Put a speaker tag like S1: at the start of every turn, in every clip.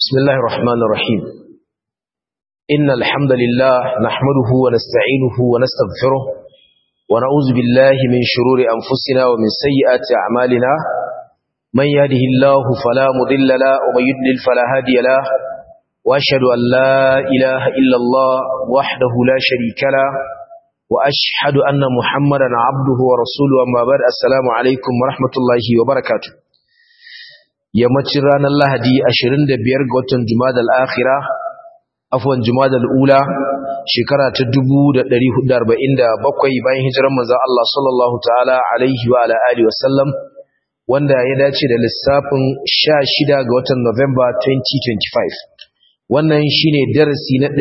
S1: بسم الله الرحمن الرحيم إن الحمد لله نحمده ونستعينه ونستغفره ونعوذ بالله من شرور أنفسنا ومن سيئات أعمالنا من يهده الله فلا مضل له ومن يضلل فلا هادي له وأشهد أن لا إله إلا الله وحده لا شريك له وأشهد أن محمدا عبده ورسوله أما بعد السلام عليكم ورحمة الله وبركاته yammacin ranar lahadi 25 ga watan jumadal akhira afwan jumadal ula shekara ta 1447 bayan hijirar manzon Allah sallallahu ta'ala alaihi wa ala alihi wa sallam wanda ya dace da lissafin 16 ga watan November 2025 wannan shine darasi na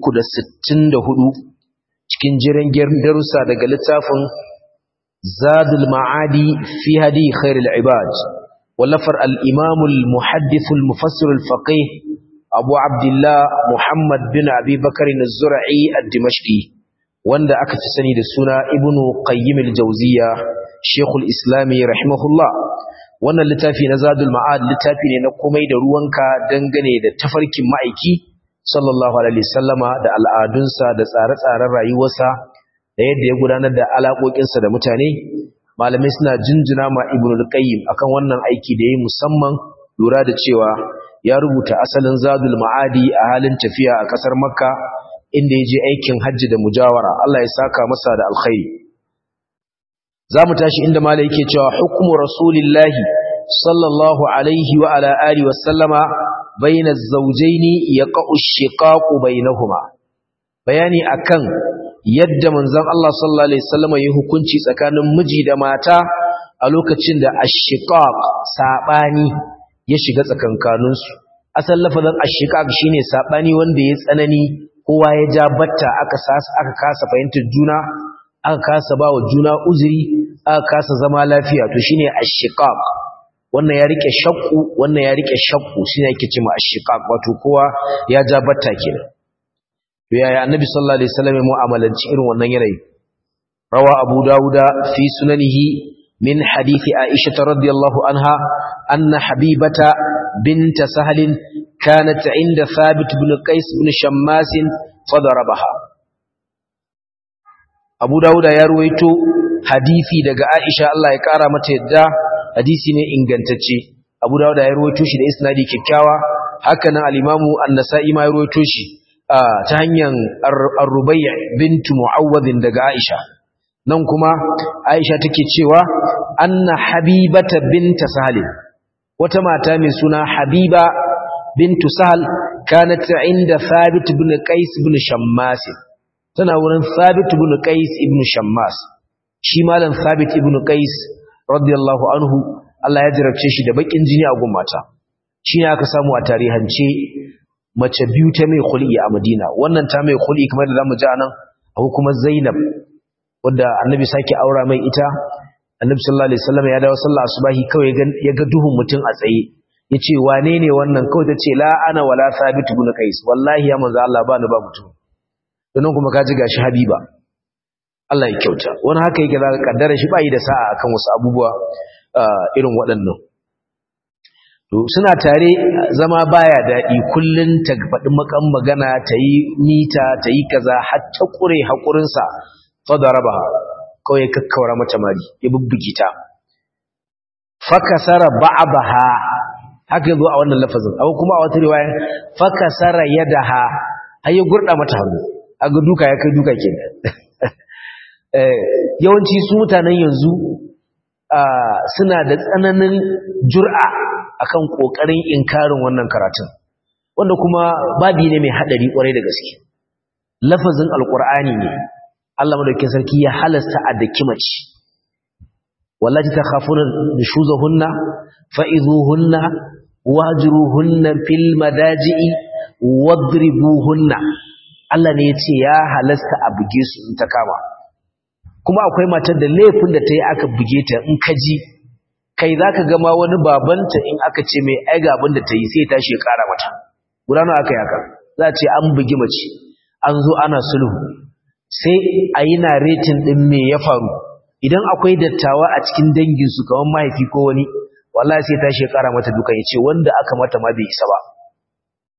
S1: 364 cikin jiran darussa daga littafin Zadul Ma'adi fi hadi khairul ibad ولفر الإمام المحدث المفسر الفقيه أبو عبد الله محمد بن أبي بكر الزرعي الدمشقي وند أكتسني لسنة ابن قيم الجوزية شيخ الإسلام رحمه الله wannan littafi na zadul ma'ad littafi ne na komai da ruwanka dangane da tafarkin ma'aiki sallallahu alaihi wasallama da al'adunsa da tsare-tsaren rayuwarsa da yadda ya gudanar da alaƙoƙinsa da mutane malamai suna jinjina ma ibn al-qayyim akan wannan aiki da yayi musamman lura da cewa ya rubuta asalin zadul ma'adi a halin tafiya a kasar makka inda ya je aikin hajji da mujawara Allah ya saka masa da alkhairi zamu tashi inda malai yake cewa hukmu rasulillahi sallallahu alaihi wa ala alihi wa sallama baina az-zawjayn yaqa'u ash-shiqaqu bainahuma bayani akan yadda manzon Allah sallallahu alaihi wasallam ya hukunci tsakanin miji da mata a lokacin da ashiqaq sabani ya shiga tsakankanin su asal lafazin ashiqaq shine sabani wanda ya tsanani kowa ya ja batta aka aka kasa fahimtar juna aka kasa bawa juna uzuri aka kasa zama lafiya to shine ashiqaq wannan ya rike shakku wannan ya rike shakku shine yake cewa ashiqaq wato kowa ya ja batta kenan yaya annabi sallallahu alaihi wasallam ya mu'amalanci irin wannan yanayi rawa abu dauda fi sunanihi min hadithi aisha radhiyallahu anha anna habibata bint sahl kanat inda thabit ibn qais ibn shammas fadarabaha abu dauda ya ruwaito hadisi daga aisha Allah ya kara mata yadda hadisi ne ingantacce abu dauda ya ruwaito shi da isnadi kyakkyawa haka nan al-imamu an-nasa'i ma ya ruwaito shi ta hanyar arrubayya bintu mu'awwadin daga Aisha nan kuma Aisha take cewa anna habibata binta sahal wata mata mai suna habiba bintu sahal kanat inda thabit ibn qais ibn shammas tana wurin thabit ibn qais ibn shammas shi malam thabit ibn qais radiyallahu anhu Allah ya jarabce shi da bakin jini a gummata shi ne aka samu a tarihance mace biyu ta mai khul'i a Madina wannan ta mai khul'i kamar da zamu ji anan akwai kuma Zainab wanda Annabi sake aura mai ita Annabi sallallahu alaihi wasallam ya dawo sallah asubahi kawai ya ga duhun mutum a tsaye yace wane ne wannan kawai tace la ana wala sabit ibn qais wallahi ya manzo Allah ba ni ba mutum dan kuma kaji gashi Habiba Allah ya kyauta wani haka yake zaka kaddara shi bai da sa'a akan wasu abubuwa irin waɗannan to suna tare zama baya daɗi kullun ta faɗi makan magana ta yi mita ta yi kaza har ta ƙure haƙurinsa fadaraba kawai kakkaura mata mari ya bubbuki ta fakasara ba'abaha haka yazo a wannan lafazin abu kuma a wata riwaya fakasara yadaha har ya gurda mata hannu aga duka ya kai duka kenan yawanci su mutanen yanzu suna da tsananin jur'a akan kokarin inkarin wannan karatun wanda kuma babi ne mai hadari kwarai da gaske lafazin alqur'ani ne Allah madaukakin sarki ya halasta a daki mace wallahi takhafuna nushuzahunna fa'izuhunna wajruhunna fil madaji'i wadribuhunna Allah ne yace ya halasta a buge su in ta kama kuma akwai matar da laifin da ta yi aka buge ta in ka ji kai za ka gama wani babanta in aka ce mai aiga abin da ta yi sai tashi ya ƙara mata gudanar aka yaka za a ce an bugi mace an zo ana sulhu sai a yi na retin ɗin me ya faru idan akwai dattawa a cikin danginsu kamar mahaifi ko wani wallahi sai tashi ya ƙara mata duka ya ce wanda aka mata ma bai isa ba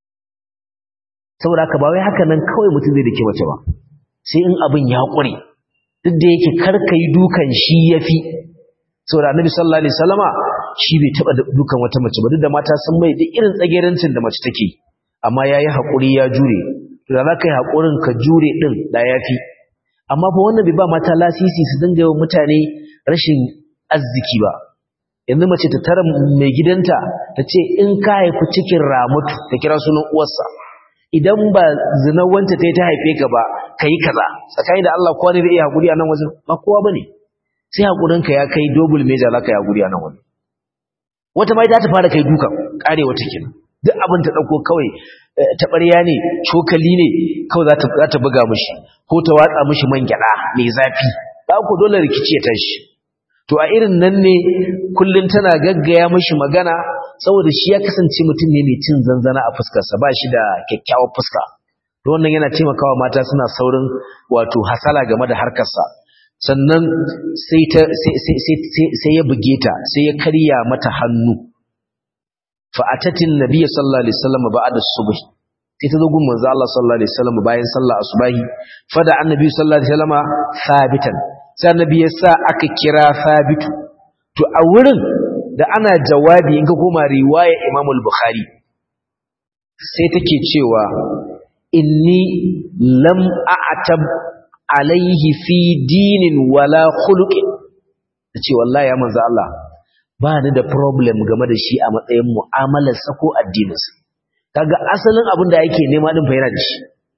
S1: saboda haka ba wai haka nan kawai mutum zai dake mace ba sai in abin ya ƙure duk da yake karka yi dukan shi yafi saboda annabi sallallahu alaihi wasallama shi bai taba dukan wata mace ba duk da mata sun mai duk irin tsagerancin da mace take amma yayi hakuri ya jure to da zaka yi hakurin ka jure din da yafi amma fa wannan bai ba mata lasisi su dinga yawan mutane rashin arziki ba yanzu mace ta tara mai gidanta ta ce in ka haifi cikin ramatu ta kira sunan uwarsa idan ba zina wanta ta yi ta haife ka ba ka yi kaza tsakani da Allah kowa ne zai iya haƙuri a nan wajen ba kowa ba ne sai haƙurinka ya kai dobul meja za ka yi haƙuri a nan wajen wata mai ta ta fara kai duka ƙare wata kenan duk abin ta ɗauko kawai taɓarya ne cokali ne kawai za ta buga mishi ko ta watsa mishi man gyaɗa mai zafi ba ku dole rikici ya tashi to a irin nan ne kullum tana gaggaya mishi magana saboda shi ya kasance mutum ne mai cin zanzana a fuskarsa ba shi da kyakkyawar fuska to wannan yana taimakawa mata suna saurin wato hasala game da harkarsa sannan sai ta sai ya buge ta sai ya karya mata hannu fa atatin nabiyyi sallallahu alaihi wasallam ba'da subh sai ta zo gun manzo Allah sallallahu alaihi wasallam bayan sallah asubahi fa da annabi sallallahu alaihi wasallam sabitan sai annabi ya sa aka kira sabitu to a wurin da ana jawabi in ka koma riwaya Imam al-Bukhari sai take cewa inni lam a'tab alaihi fi dinin wala khuluqin tace wallahi ya manzo Allah ba ni da problem game da shi a matsayin mu'amalar sa ko addinin sa kaga asalin abin da yake nema din fa yana da shi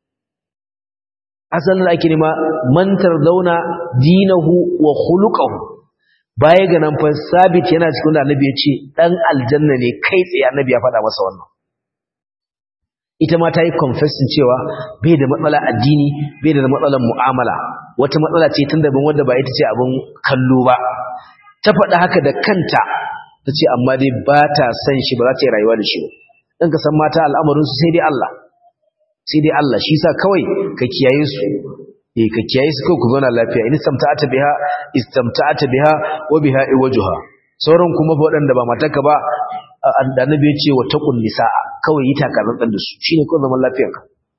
S1: asalin da ake nema mantar zauna dinahu wa khuluquhu baya ga nan fa sabit yana cikin da annabi ya ce dan aljanna ne kai tsaye annabi ya faɗa masa wannan ita ma ta yi confessing cewa bai da matsala addini bai da matsalar mu'amala wata matsala ce tun daban wanda ba ita ce abin kallo ba ta faɗa haka da kanta ta ce amma dai ba ta san shi ba za ta yi rayuwa da shi ba ɗan ka san mata al'amarinsu sai dai Allah sai dai Allah shi sa kawai ka kiyaye su eh ka kiyaye su kawai ku zauna lafiya in istamta'ata biha istamta'ata biha wa biha iwajuha sauran kuma waɗanda ba matarka ba annabi ya ce wa taqul nisaa kawai yi takatsantsan da su shine kawai zaman lafiyarka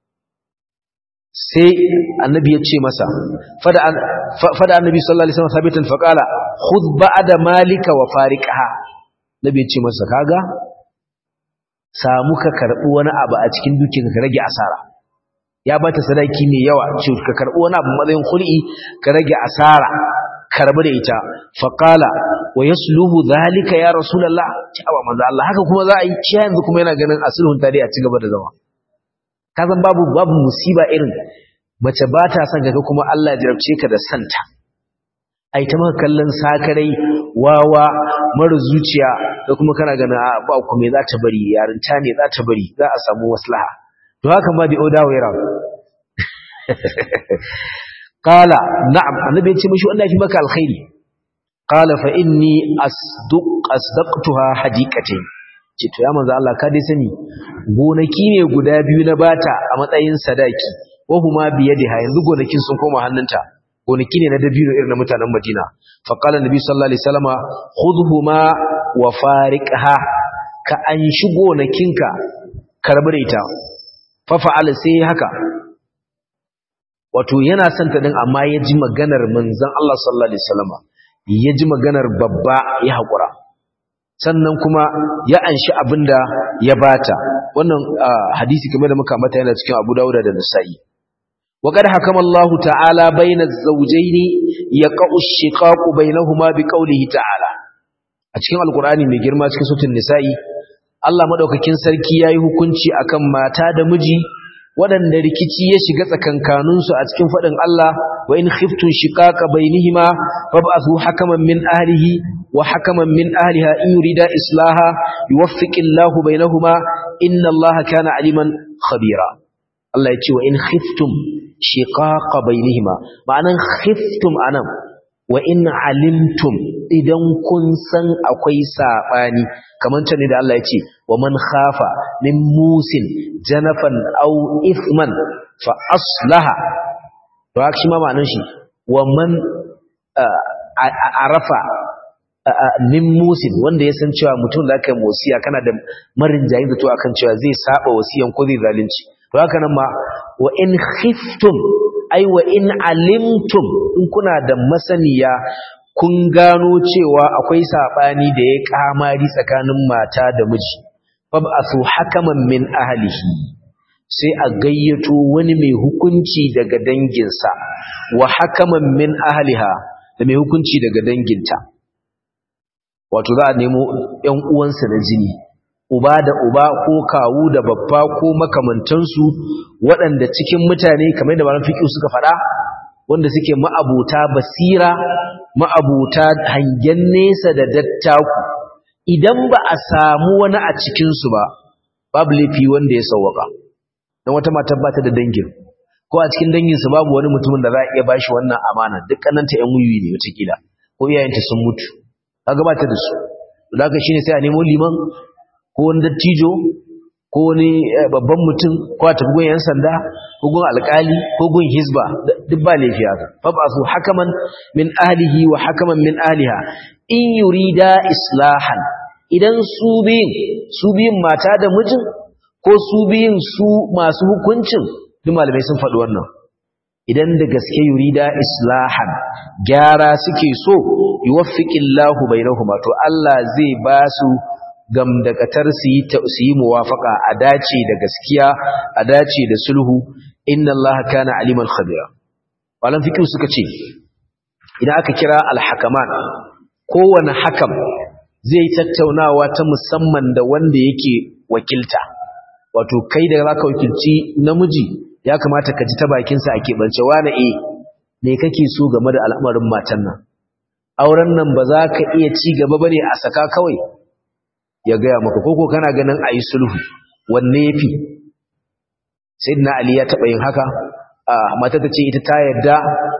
S1: sai annabi ya ce masa fada fada annabi sallallahu alaihi wasallam sabitan faqala khudh ba'da malika wa fariqaha nabi ya ce masa kaga samu ka karbi wani abu a cikin dukiyarka ka rage asara ya bata sadaki mai yawa ce ka karbi wani abu matsayin khul'i ka rage asara karbi da ita faqala wa yasluhu zalika ya rasulullah cewa manzo Allah haka kuma za a yi shi yanzu kuma yana ganin asulhun tare a cigaba da zama kazan babu babu musiba irin mace ba ta son kaga kuma Allah ya jarabce ka da santa ai ta maka kallon sakarai wawa mara zuciya da kuma kana ganin a ba ku me za ta bari yarinta ne za ta bari za a samu maslaha to haka ma bi oda waira qala na'am annabi ya ce mishi wannan fi maka alkhairi qala fa inni asduq asdaqtuha hadiqatayn ce to ya manzo Allah ka dai sani gonaki ne guda biyu na bata a matsayin sadaki wa huma biyadiha yanzu gonakin sun koma hannunta gonaki ne na dabino irin na mutanen Madina fa qala nabi sallallahu alaihi wasallama khudhuma wa fariqha ka an shi gonakinka karbi ita fa fa'ala sai haka wato yana son ta din amma ya ji maganar manzon Allah sallallahu alaihi wasallama ya ji maganar babba ya haƙura sannan kuma ya anshi abinda ya bata wannan hadisi kamar da muka mata yana cikin Abu Dawud da Nasa'i wa qad hakama Allah ta'ala baina az-zawjayn yaqa'u ash-shiqaqu bainahuma biqawlihi ta'ala a cikin alqur'ani mai girma cikin suratul Nisa'i Allah madaukakin sarki yayi hukunci akan mata da miji waɗanda rikici ya shiga tsakankaninsu a cikin faɗin Allah wa in khiftun shiqaqa bainihima fab'athu hakaman min ahlihi wa hakaman min ahliha in yurida islaha yuwaffiqillahu bainahuma inna Allaha kana aliman khabira Allah ya ce wa in khiftum shiqaqa bainihima ma'anan khiftum anan wa in alimtum idan kun san akwai sabani kamar can ne da Allah ya ce wa man khafa min musin janafan aw ithman fa aslaha to haka shi ma ma'anar shi wa man arafa min musin wanda ya san cewa mutum da aka yi wasiya kana da marin jayin da to akan cewa zai saba wasiyan ko zai zalunci to to haka nan ma wa in khiftum ai wa in alimtum in kuna da masaniya kun gano cewa akwai sabani da ya kamari tsakanin mata da miji fab'athu hakaman min ahlihi sai a gayyato wani mai hukunci daga danginsa wa hakaman min ahliha da mai hukunci daga danginta wato za a nemo ƴan uwansa na jini uba da uba ko kawu da babba ko makamantansu waɗanda cikin mutane kamar da malam fiqh suka faɗa wanda suke ma'abuta basira ma'abuta hangen nesa da dattaku idan ba a samu wani a cikin su ba babu laifi wanda ya sauwaka dan wata matar ba ta da dangin ko a cikin dangin su babu wani mutumin da za a iya bashi wannan amana dukkanin ta ƴan wuyi ne wata kila ko iyayenta sun mutu kaga ba ta da su to haka shine sai a nemo liman ko wani dattijo ko wani babban mutum ko a tafi gun yan sanda ko gun alkali ko gun hizba duk ba laifi haka fab'athu hakaman min ahlihi wa hakaman min ahliha in yurida islahan idan su biyun su biyun mata da mijin ko su biyun su masu hukuncin duk malamai sun faɗi wannan idan da gaske yurida islahan gyara suke so yuwaffiqillahu bainahuma to Allah zai ba su gamdakatar su yi su yi muwafaka a dace da gaskiya a dace da sulhu inna Allah kana aliman khabira malam fiqh suka ce idan aka kira al-hakaman kowane hakam zai tattaunawa ta musamman da wanda yake wakilta wato kai da zaka wakilci namiji ya kamata ka ji ta bakinsa a keɓance wane e me kake so game da al'amarin matan nan auren nan ba za ka iya ci gaba bane a saka kawai ya gaya maka koko kana ganin a yi sulhu wanne ya fi sayyidina ali ya taɓa yin haka mata ta ce ita ta yadda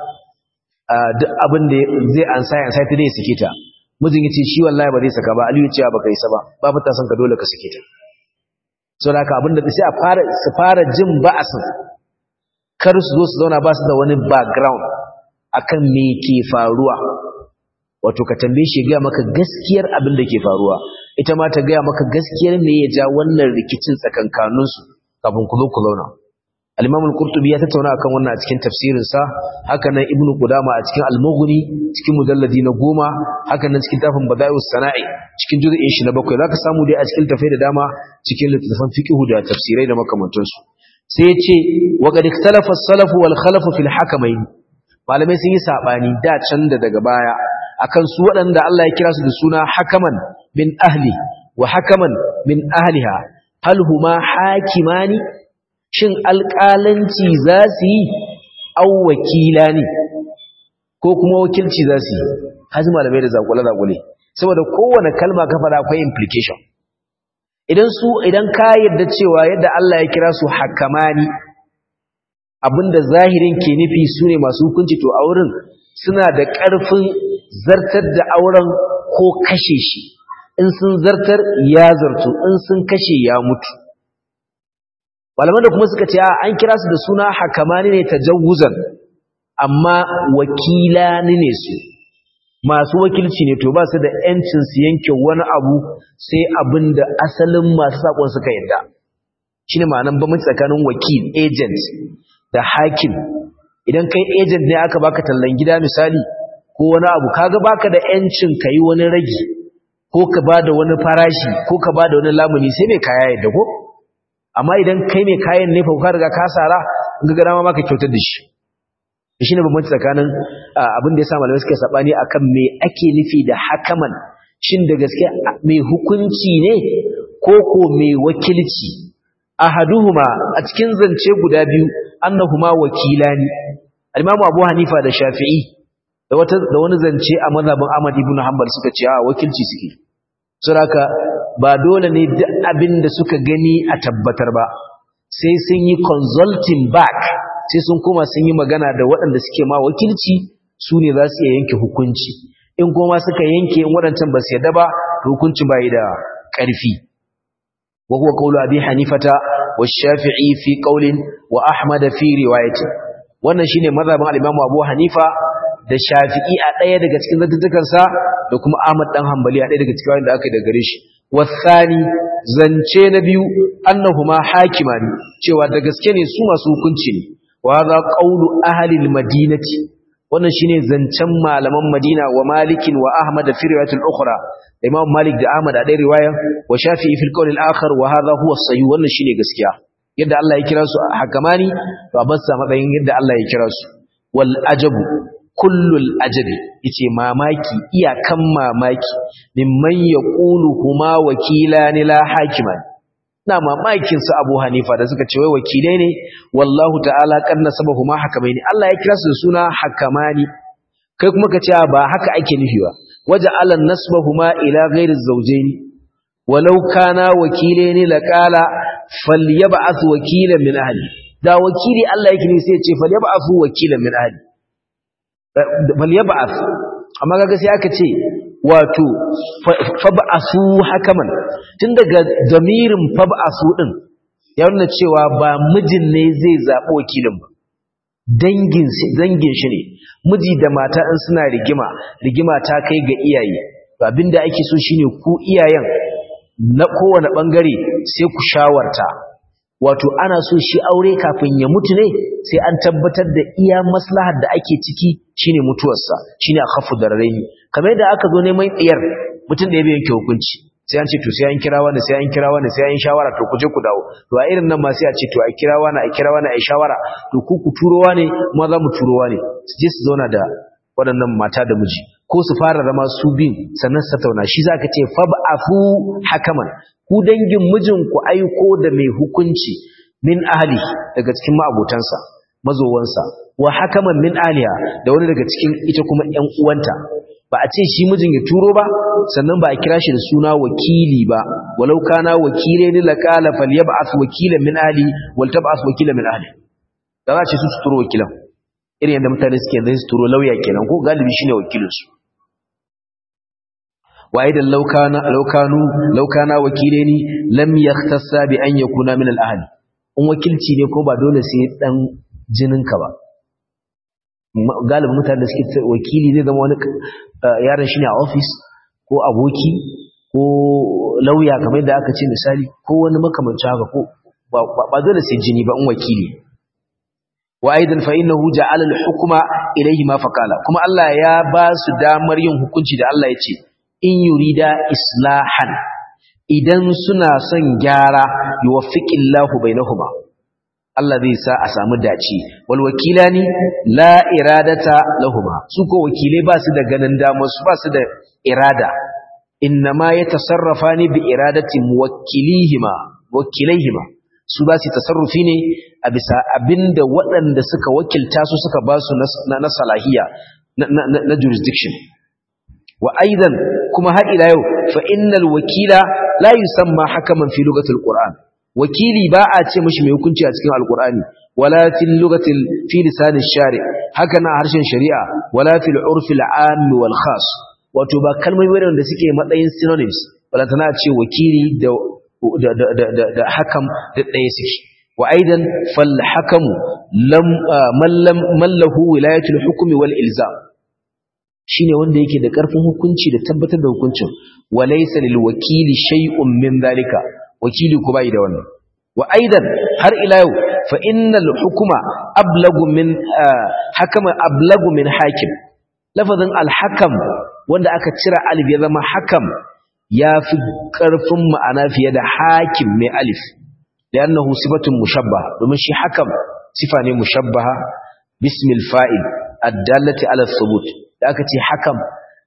S1: duk abin da zai ansa ya ansa ta dai sake ta mijin ya ce shi wallahi ba zai saka ba aliyu ce ba kai sa ba babu ta son ka dole ka sake ta so da haka abin da sai a fara su fara jin ba'asin kar su zo su zauna ba su da wani background akan me ke faruwa wato ka tambaye shi ga maka gaskiyar abin da ke faruwa ita ma ta gaya maka gaskiyar me ya ja wannan rikicin tsakankaninsu kafin ku zo ku zauna al-imam al-qurtubi ya tattauna akan wannan a cikin tafsirin sa haka nan ibnu qudama a cikin al-mughni cikin mujalladi na goma haka nan cikin tafin bada'ius sana'i cikin juz'in shi na bakwai zaka samu dai a cikin tafai da dama cikin littattafan fiqh da tafsirai da makamantansu sai ya ce wa qad ikhtalafa as-salaf wal khalaf fil hakamain malamai sun yi sabani da can da daga baya akan su waɗanda Allah ya kira su da suna hakaman min ahli wa hakaman min ahliha hal huma hakimani shin alƙalanci za su yi au wakila ne ko kuma wakilci za su yi haji malamai da zakule-zakule saboda kowane kalma ka faɗa akwai implication idan su idan ka yarda cewa yadda Allah ya kira su hakamani abinda zahirin ke nufi su ne masu hukunci to a wurin suna da ƙarfin zartar da auren ko kashe shi in sun zartar ya zartu in sun kashe ya mutu malaman da kuma suka ce an kira su da suna hakamani ne tajawuzan amma wakilani ne su masu wakilci ne to ba su da yancin su yanke wani abu sai abin da asalin masu sakon suka yadda shine ma'anar bambanci tsakanin wakil agent da hakim idan kai agent ne aka baka tallan gida misali ko wani abu kaga baka da yancin kai wani ragi ko ka bada wani farashi ko ka bada wani lamuni sai mai kaya yadda ko amma idan kai mai kayan ne fa ka riga ka sara in ga dama maka kyautar da shi shine bambanci tsakanin abin da yasa malamai suke sabani akan me ake nufi da hakaman shin da gaske mai hukunci ne ko ko mai wakilci ahaduhuma a cikin zance guda biyu annahuma wakilani al-Imam Abu Hanifa da Shafi'i da wata da wani zance a mazhabin Ahmad ibn Hanbal suka ce a wakilci suke saboda ba dole ne duk abin da suka gani a tabbatar ba sai sun yi consulting back sai sun koma sun yi magana da waɗanda suke ma wakilci su ne za su iya yanke hukunci in kuma suka yanke in waɗancan ba su yadda ba hukuncin ba yi da ƙarfi wa huwa qawlu abi hanifata wa shafi'i fi qawlin wa ahmad fi riwayati wannan shine mazhabin al-imam abu hanifa da shafi'i a ɗaya daga cikin zantukansa da kuma ahmad dan hanbali a ɗaya daga cikin wanda aka yi daga gare shi wasani zance na biyu annahuma hakimani cewa da gaske ne su masu hukunci ne wa za qawlu ahli al-madinati wannan shine zancen malaman Madina wa Malikin wa Ahmad fi riwayatul ukhra Imam Malik da Ahmad a ɗaya riwaya wa Shafi'i fil qawl al-akhar wa hadha huwa as-sahih wannan shine gaskiya yadda Allah ya kira su hakamani to a bassa matsayin yadda Allah ya kira su wal ajabu kullul ajabi yace mamaki iyakan mamaki mimman yaqulu huma wakilani la hakiman na mamakin su Abu Hanifa da suka ce wai wakilai ne wallahu ta'ala kanna sabahuma hakamaini Allah ya kira su da suna hakamani kai kuma ka ce ba haka ake nufi ba waja'alan nasbahuma ila ghairi zawjaini walau kana wakilaini laqala falyab'ath wakilan min ahli da wakili Allah yake ne sai ya ce falyab'ath wakilan min ahli falyab'ath amma kaga sai aka ce wato fab'asu hakaman tun daga zamirin fab'asu din ya nuna cewa ba mijin ne zai zaɓi wakilin ba dangin dangin shi ne miji da mata in suna rigima rigima ta kai ga iyaye abinda ake so shine ku iyayen na kowane bangare sai ku shawarta wato ana so shi aure kafin ya mutu ne sai an tabbatar da iya maslahar da ake ciki shine mutuwarsa shine a khafu dararaini kamar yadda aka zo neman iyar mutum da ya yanke hukunci sai an ce to sai an kira wani sai an kira wani sai an shawara to ku je ku dawo to a irin nan ma sai a ce to a kira wani a kira wani a shawara to ku ku turo wani kuma za mu turo wani su je su zauna da waɗannan mata da miji ko su fara zama su bin sannan su tattauna shi zaka ce fab'afu hakaman ku dangin mijin ku aiko da mai hukunci min ahli daga cikin ma'abotansa mazowansa wa hakaman min aliya da wani daga cikin ita kuma ƴan uwanta ba a ce shi mijin ya turo ba sannan ba a kira shi da suna wakili ba walau kana wakile ni laqala falyab'ath wakilan min ahli wal tab'ath wakilan min ahli da za ce su turo wakilan irin yadda mutane suke yanzu su turo lauya kenan ko galibi shine wakilin su wa aidan law kana law kanu law kana wakilaini lam yahtassa bi an yakuna min al ahli in wakilci ne ko ba dole sai dan jininka ba galibin mutane da suke wakili zai zama wani yaron shi ne a ofis ko aboki ko lauya kamar da aka ce misali ko wani makamancin haka ko ba dole sai jini ba in wakili wa aidan fa innahu ja'ala al-hukma ilayhi ma faqala kuma Allah ya ba su damar yin hukunci da Allah ya ce in yurida islahan idan suna son gyara yuwaffiqillahu bainahuma Allah zai sa a samu dace wal wakilani la iradata lahuma su ko wakilai ba su da ganin damar su ba su da irada innama yatasarrafani bi iradati muwakkilihima wakilaihima su ba su tasarrufi ne a bisa abinda waɗanda suka wakilta su suka ba su na salahiya na jurisdiction wa aidan kuma har ila yau fa innal wakila la yusamma hakaman fi lugatil qur'an wakili ba a ce mashi mai hukunci a cikin alkur'ani wala fil lugatil fi lisan shari haka na harshen shari'a wala fil urfi al'am wal khas wato ba kalmomi ne da suke matsayin synonyms wala tana ce wakili da da da da hakam da ɗaya suke wa aidan fal hakamu lam man lam mallahu wilayatul hukmi wal ilzam shine wanda yake da karfin hukunci da tabbatar da hukuncin walaysa lil wakili shay'un min zalika wakili ko bai da wannan wa aidan har ila yau fa innal hukuma ablagu min hakama ablagu min hakim lafazin al-hakam wanda aka cira alif ya zama hakam yafi karfin ma'ana fiye da hakim mai alif li'annahu sifatun mushabbaha domin shi hakam sifa ne mushabbaha bismil fa'il ad-dallati ala thubut da aka ce hakam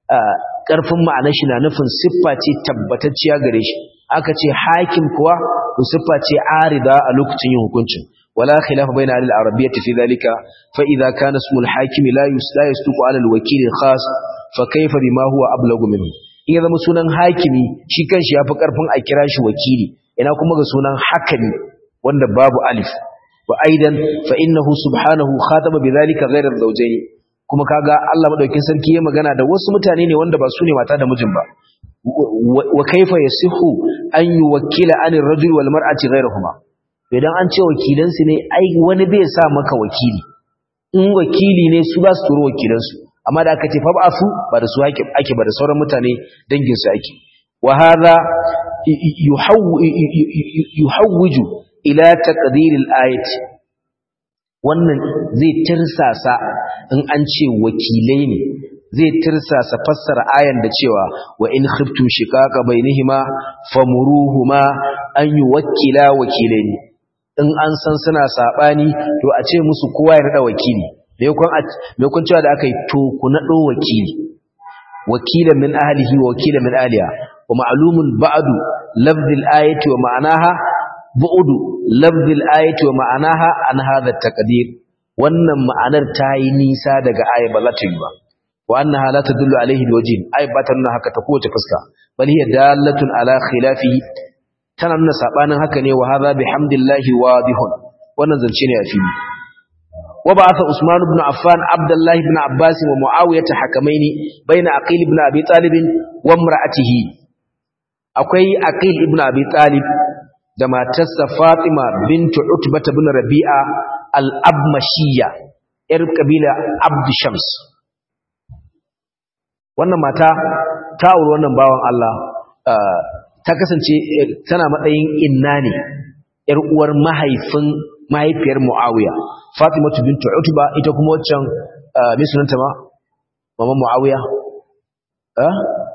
S1: karfin ma'anar shi na nufin siffa ce tabbatacciya gare shi aka ce hakim kuwa to siffa ce arida a lokacin yin hukuncin wala khilafa bayna al-arabiyyah fi dhalika fa idha kana ismul hakim la yusla yastuqu ala al-wakil khas fa kayfa bima huwa ablagu minhu in ya zama sunan hakimi shi kanshi yafi karfin a kira shi wakili ina kuma ga sunan hakami wanda babu alif wa aidan fa innahu subhanahu khataba bidhalika ghayra az-zawjayn kuma kaga Allah madaukin sarki ya magana da wasu mutane ne wanda ba su ne mata da mijin ba wa kaifa yasihu an yuwakkila anir rajul wal mar'ati ghayrahuma idan an ce wakilan su ne ai wani bai sa maka wakili in wakili ne su ba su turo wakilan su amma da aka ce fa ba'su ba da su ake ake ba da sauran mutane dangin su ake wa hadha yuhawwiju ila taqdiril ayati wannan zai tirsasa in an ce wakilai ne zai tirsasa fassara ayan da cewa wa in khiftum shiqaqa bainihima famuruhuma an yuwakkila wakilaini in an san suna sabani to a ce musu kowa ya rada wakili me kun cewa da aka yi to ku nado wakili wakilan min ahlihi wa wakilan min ahliha wa ma'lumun ba'du lafzil ayati wa ma'anaha bu'du lafzil ayati wa ma'anaha an hadha taqdir wannan ma'anar ta yi nisa daga aya ba za ta yi ba wa annaha la tadullu alayhi biwajhin ay ba ta nuna haka ta kowace fuska bal hiya dalatun ala khilafihi tana nuna sabanin haka ne wa hadha bihamdillahi wadihun wannan zance ne a fili wa ba'atha usman ibn affan abdullah ibn abbas wa muawiyah hakamaini baina aqil ibn abi talib wa imra'atihi akwai aqil ibn abi talib da matarsa fatima bintu utbah ibn rabi'a al-abmashiyya yar kabila abd shams wannan mata ta auri wannan bawan Allah ta kasance tana matsayin inna ne yar uwar mahaifin mahaifiyar Muawiya Fatima bintu Utba ita kuma waccan me sunanta ma mama Muawiya eh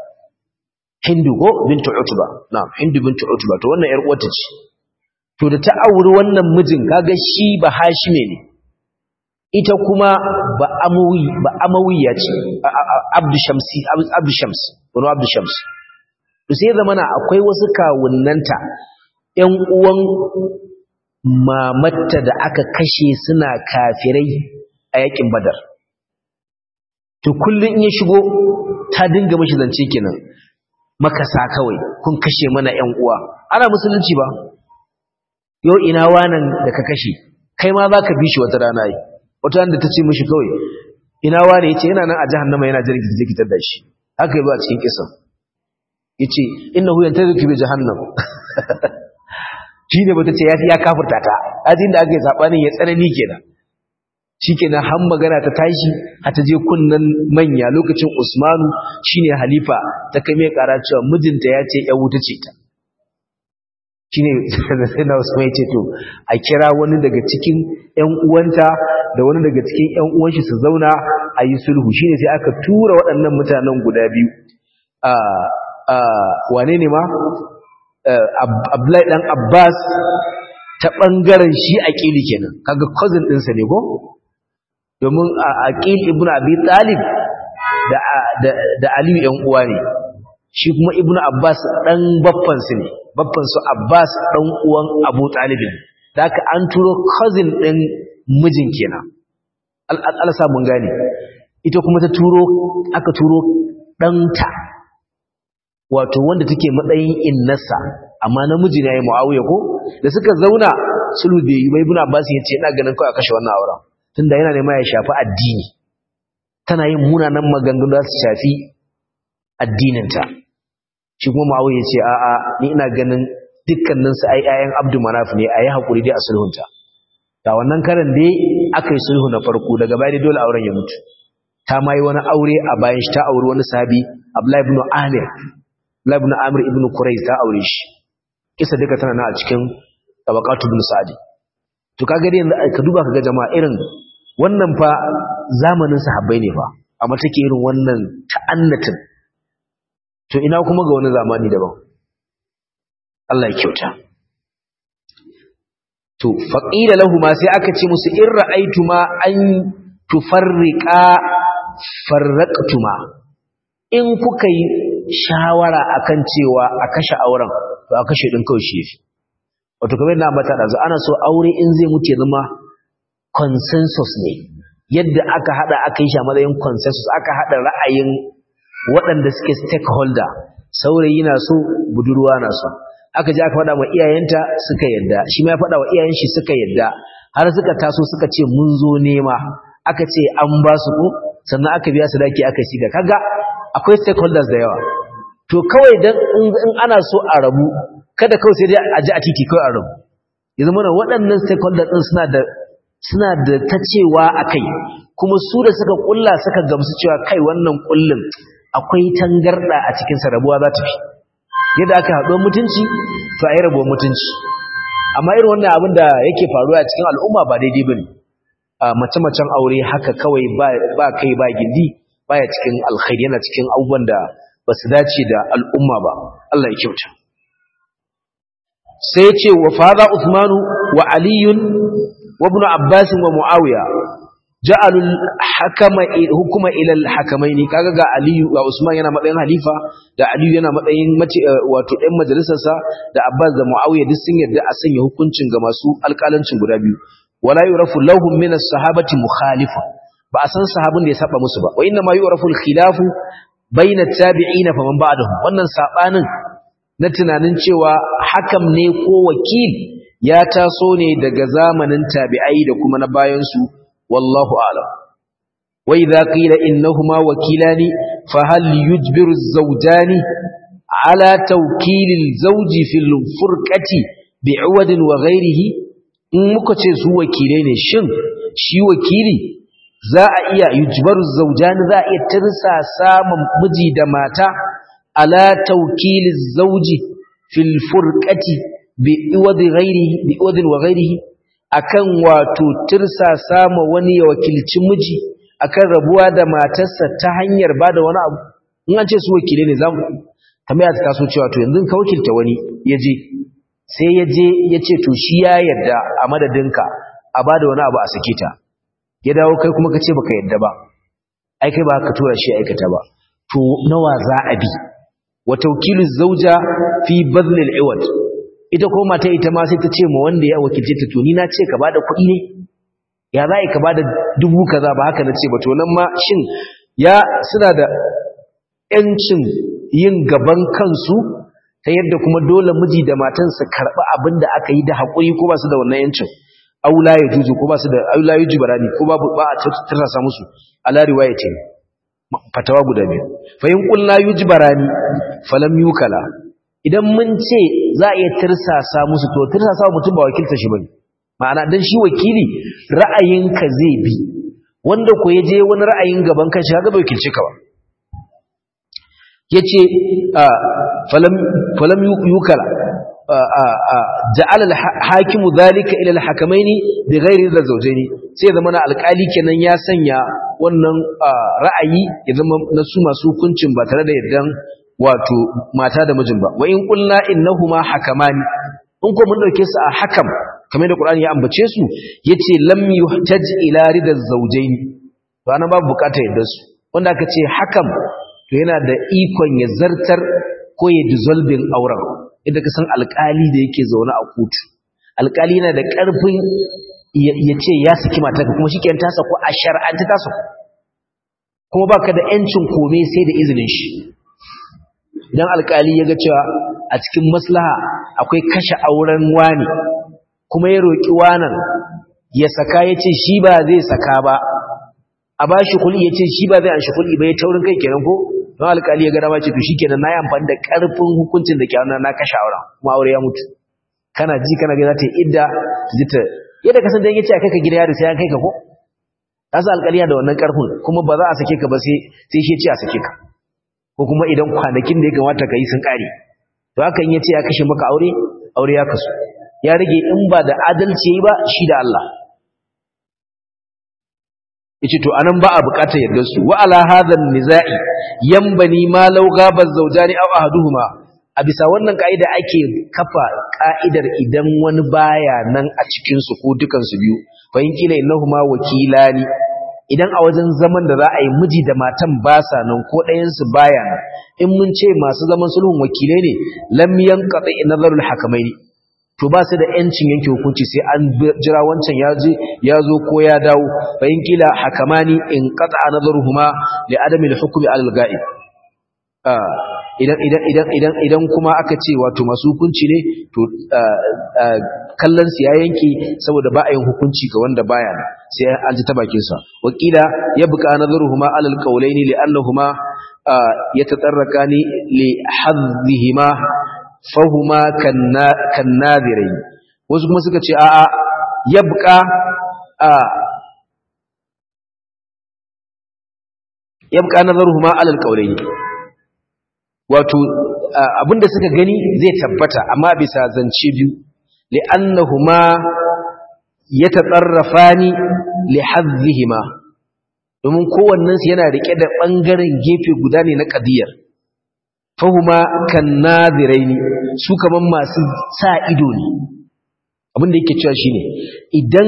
S1: Hindu ko bintu Utba na'am Hindu bintu Utba to wannan yar uwarta ce to da ta auri wannan mijin kaga shi ba Hashime ne ita kuma ba amawi ba amawiya ce abdu shamsi abdu shams wani abdu shams to sai zamana akwai wasu kawunnanta ƴan uwan mamatta da aka kashe suna kafirai a yakin badar to kullun in ya shigo ta dinga mashi zance kenan makasa kawai kun kashe mana ƴan uwa ana musulunci ba yau ina wanan da ka kashe kai ma za ka bi shi wata rana yi wata da ta ce mishi kawai ina wane ya ce yana nan a jahannama yana jirgin da zikitar da shi haka yi ba a cikin kisan ya ce ina huyan ta zikitar jahannam shi ne bata ce ya kafurta ta ajin da aka yi saɓanin ya tsanani kenan shi kenan har magana ta tashi a ta je kunnan manya lokacin usmanu shine halifa ta kai mai ƙara cewa mijinta ya ce ya wuta ce ta shine sai na Usman yace to a kira wani daga cikin ƴan uwanta da wani daga cikin ƴan uwan shi su zauna a yi sulhu shine sai aka tura waɗannan mutanen guda biyu a a wane ne ma Abdullahi dan Abbas ta bangaren shi Aqili kenan kaga cousin ɗinsa ne ko domin Aqil ibn Abi Talib da da da Aliyu ƴan uwa ne shi kuma Ibn Abbas dan baffan su ne babban su Abbas dan uwan Abu Talib da haka an turo cousin din mijin kenan Allah sa mun gane ita kuma ta turo aka turo danta wato wanda take matsayin innasa amma namiji ne yayi Muawiya ko da suka zauna sulhu bai yi bai Ibn Abbas ya ce ina ganin kai a kashe wannan auren tunda yana nema ya shafi addini tana yin munanan maganganu da su shafi addininta shi kuma Muawiya ya ce a'a ni ina ganin dukkanin su ai ayan Abdul Manaf ne ayi hakuri dai a sulhunta da wannan karan dai akai sulhu na farko daga baya dole auren ya mutu ta mai wani aure a bayan shi ta auri wani sahabi Abdullah ibn Amir Abdullah ibn Amir ibn Qurayz ta aure shi kisa duka tana na a cikin tabaqatu ibn Sa'di to kaga dai yanzu ka duba kaga jama'a irin wannan fa zamanin sahabbai ne fa amma take irin wannan ta'annatin to ina kuma ga wani zamani daban Allah ya kyauta to faqila lahumu sai aka ce musu in ra'aytuma an tufarriqa farraqtuma in kuka yi shawara akan cewa a kashe auren to a kashe din kawai shi yafi wato kamar na mata da ana so aure in zai mutu ya zama consensus ne yadda aka hada aka yi shi a matsayin consensus aka hada ra'ayin waɗanda suke stakeholder saurayi na so budurwa na so aka ji aka faɗa wa iyayenta suka yadda shi ma ya faɗa wa iyayen shi suka yadda har suka taso suka ce mun zo nema aka ce an ba su ko sannan aka biya su daki aka shiga kaga akwai stakeholders da yawa to kawai dan in ana so a rabu kada kawai sai dai a ji a titi kawai a rabu ya zama waɗannan stakeholders din suna da suna da ta cewa akai kuma su da suka kulla suka gamsu cewa kai wannan kullin akwai tangarda a cikin sa rabuwa za ta fi yadda aka haɗo mutunci to a yi rabuwar mutunci amma irin wannan abin da yake faruwa a cikin al'umma ba daidai bane mace-macen aure haka kawai ba kai ba gindi baya cikin alkhairi yana cikin abubuwan da ba su dace da al'umma ba Allah ya kyauta sai ce wa fada Uthmanu wa Aliyun wa ibn Abbas wa Muawiya ja'alul hakama hukuma ila al-hakamaini kaga ga Aliyu ga Usman yana matsayin halifa da Aliyu yana matsayin wato ɗan majalisarsa da Abbas da Muawiya duk sun yarda a sanya hukuncin ga masu alƙalancin guda biyu wala yurafu lahum min as-sahabati mukhalifa ba a san sahabin da ya saba musu ba wa inna ma yurafu al-khilafu bayna at-tabi'ina faman ba'dahum wannan sabanin na tunanin cewa hakam ne ko wakil ya taso ne daga zamanin tabi'ai da kuma na bayan su wallahu a'lam wa idza qila innahuma wakilani fa hal yujbiru az-zawjani ala tawkil al-zawji fil furqati bi'wadin wa ghayrihi in muka ce su wakilai ne shin shi wakili za a iya yujbaru zawjani za a iya tirsa samun miji da mata ala tawkil az-zawji fil furqati bi'wadi ghayrihi bi'wadin wa ghayrihi akan wato tirsa sama wani ya wakilci miji akan rabuwa da matarsa ta hanyar bada wani abu in an ce su wakile ne zamu tambaya ta taso cewa to yanzu ka wakilta wani yaje sai yaje yace to shi ya yarda a madadinka a bada wani abu a sake ta ya dawo kai kuma kace baka yarda ba ai kai ba ka tura shi aikata ba to nawa za a bi wa tawkilu zawja fi badl al-iwad ita ko mata ita ma sai ta ce ma wanda ya wakilce ta to ni na ce ka bada kuɗi ne ya za ka bada dubu kaza ba haka na ce ba to nan ma shin ya suna da ƴancin yin gaban kansu ta yadda kuma dole miji da matan su karɓi abin da aka yi da haƙuri ko ba su da wannan ƴancin aula ya juzu ko ba su da aula ya jibarani ko ba ba a tarasa musu ala riwayatin fatawa guda biyu fa in qulna yujbarani falam yukala idan mun ce za a iya tirsasa musu to tirsasa mutum ba wakilta shi bane ma'ana dan shi wakili ra'ayinka zai bi wanda ko yaje wani ra'ayin gaban kanshi kaga bai wakilce ka ba yace falam falam yukala ja'ala al-hakimu dhalika ila al-hakamaini bighairi zawjaini sai zama na alƙali kenan ya sanya wannan ra'ayi ya zama na su masu hukuncin ba tare da yardan wato mata da mijin ba wa in qulna innahuma hakamani in ko mun dauke su a hakam kamar da Qur'ani ya ambace su yace lam yuhtaj ila ridaz zawjayn to ana babu bukata yadda su wanda aka ce hakam to yana da ikon ya zartar ko ya dissolving auren idan ka san alƙali da yake zaune a kotu alƙali yana da ƙarfin ya ce ya saki matarka kuma shikenan ta sako a shar'anta ta sako kuma baka da yancin kome sai da izinin shi idan alkali ya ga cewa a cikin maslaha akwai kashe auren wani kuma ya roƙi wanan ya saka ya ce shi ba zai saka ba a ba shi kuli ya ce shi ba zai an shi kuli ba ya taurin kai kenan ko don alkali ya gara ma ce to shi kenan na yi amfani da ƙarfin hukuncin da ke na kashe auren kuma aure ya mutu kana ji kana ga za ta yi idda ji ta yadda ka san dan yace a kai ka gida yaro sai an kai ka ko kasa alkali da wannan ƙarfin kuma ba za a sake ka ba sai sai shi ya ce a sake ka ko kuma idan kwanakin da ya kamata ka yi sun ƙare to hakan ya ce ya kashe maka aure aure ya kasu ya rage in ba da adalci yi ba shi da Allah yace to anan ba a bukatar yardar su wa ala hadha nizai yanbani ma law gaba zawjani aw ahaduhuma a bisa wannan kaida ake kafa kaidar idan wani baya nan a cikin su ko dukan su biyu fa in kila innahuma wakilani idan a wajen zaman da za a yi miji da matan ba sa nan ko ɗayansu baya nan in mun ce masu zaman sulhun wakilai ne lam yanqati nazarul hakamaini to ba su da yancin yanke hukunci sai an jira wancan ya je ya zo ko ya dawo fa in kila hakamani in qata nazaruhuma li adami al-hukmi al-ghaib idan idan idan idan idan kuma aka ce wato masu hukunci ne to kallon su ya yanke saboda ba a yin hukunci ga wanda baya nan sai an ji ta bakin sa wakila yabqa nazaruhuma alal qawlaini li annahuma yatatarrakani li hadhihima fahuma kan nadirain wasu kuma suka ce a'a yabqa yabqa nazaruhuma alal qawlaini wato abinda suka gani zai tabbata amma bisa zance biyu li'annahuma yatatarrafani lihadhihima domin kowannen su yana rike da bangaren gefe guda ne na qadiyar fahuma kan nadiraini su kaman masu sa ido ne abin da yake cewa shine idan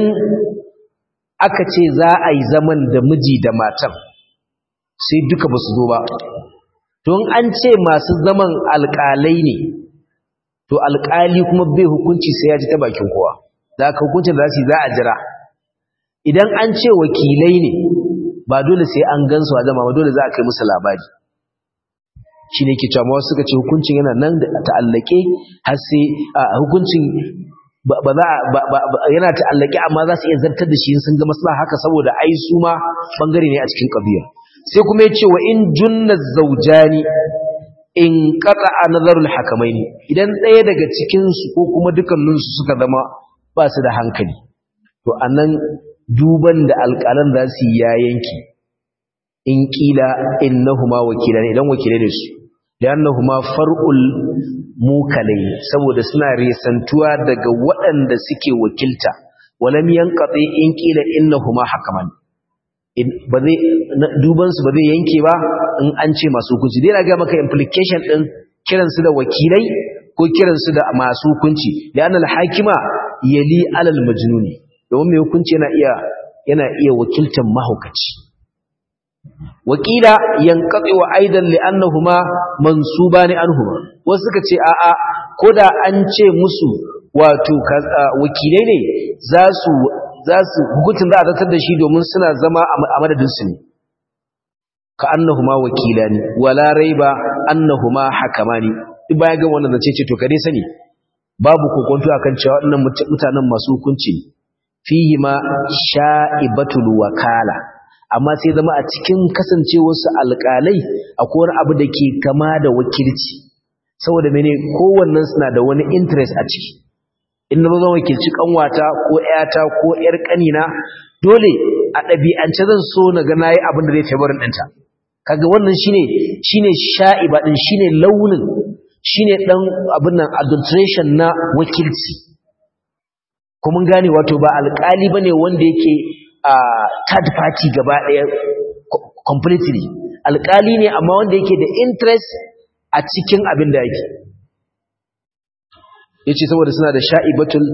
S1: aka ce za a yi zaman da miji da matan sai duka ba su zo ba don an ce masu zaman alƙalai ne to alƙali kuma bai hukunci sai ya ji ta bakin kowa da aka hukuncin da za su yi za a jira idan an ce wakilai ne ba dole sai an gansu a zama ba dole za a kai musu labari shi ne ke cewa wasu suka ce hukuncin yana nan da ta'allake har sai hukuncin ba za yana ta'allake amma za su iya zartar da shi sun ga maslaha haka saboda ai su ma bangare ne a cikin ƙabiya sai kuma ya ce wa in junna zaujani in qata nazarul hakamaini idan ɗaya daga cikin su ko kuma dukkanin su suka zama ba su da hankali to anan duban da alƙalan za su ya yanki in kila innahuma wakilan idan wakilai ne su li'annahuma far'ul mukalai saboda suna resantuwa daga waɗanda suke wakilta walam yanqati in kila innahuma hakaman ba zai duban su ba zai yanke ba in an ce masu hukunci dai na ga maka implication din kiran su da wakilai ko kiran su da masu hukunci li'anna al-hakima yali alal majnuni domin mai hukunci yana iya yana iya wakiltan mahaukaci wakila yanqati wa aidan li'annahuma mansubani anhuma wasu suka ce a'a koda an ce musu wato wakilai ne za su za su hukuncin za a zartar da shi domin suna zama a madadin su ne ka annahuma wakilani wala raiba annahuma hakamani duk bayan ga wannan zace ce to kare sani babu kokonto akan cewa waɗannan mutanen masu hukunci fihi ma sha'ibatul wakala amma sai zama a cikin kasancewarsu alƙalai akwai wani abu da ke kama da wakilci saboda mene kowannen suna da wani interest a ciki in na zan wakilci kanwata ko ƴata ko ƴar ƙanina dole a ɗabi'ance zan so na ga nayi abin da zai favorin ɗinta kaga wannan shine shine sha'iba din shine launin shine dan abin nan adulteration na wakilci ko mun gane wato ba alƙali bane wanda yake a third party gaba ɗaya completely alƙali ne amma wanda yake da interest a cikin abin da yake yace saboda suna da sha'ibatul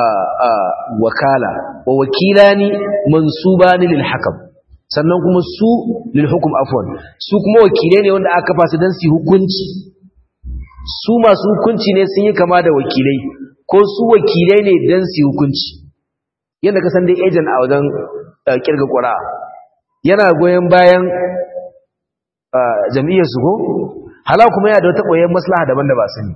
S1: wakala wa wakilani mansubani lil hakam sannan kuma su lil hukum afwan su kuma wakilai ne wanda aka fasu dan su hukunci su masu hukunci ne sun yi kama da wakilai ko su wakilai ne dan su hukunci yadda ka san dai agent a wajen kirga ƙura yana goyon bayan jam'iyyar su ko hala kuma yana da wata koyon maslaha daban da ba su ne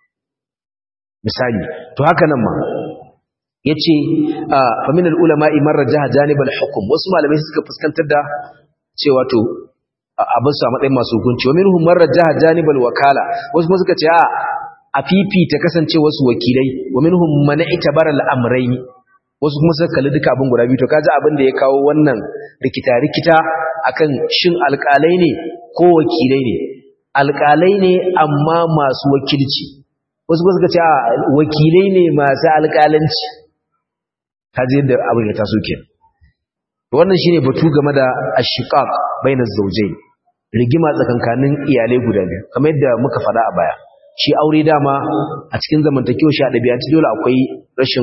S1: misali to haka nan ma ya ce faminal ulama imar rajaha janibal hukum wasu malamai suka fuskantar da cewa to abin su a matsayin masu hukunci wa minhum man rajaha janibal wakala wasu kuma suka ce a a fifita kasance wasu wakilai wa minhum man itabara al-amrayn wasu kuma suka kalli duka abin guda biyu to kaji abin da ya kawo wannan rikita rikita akan shin alƙalai ne ko wakilai ne alƙalai ne amma masu wakilci wasu kuma suka ce a wakilai ne masu alƙalanci kaji yadda abin ya taso ke wannan shine batu game da ashiqaq bainaz zawjayn rigima tsakankanin iyalai guda biyu kamar yadda muka faɗa a baya shi aure dama a cikin zamantakewa shi a ɗabi'anci dole akwai rashin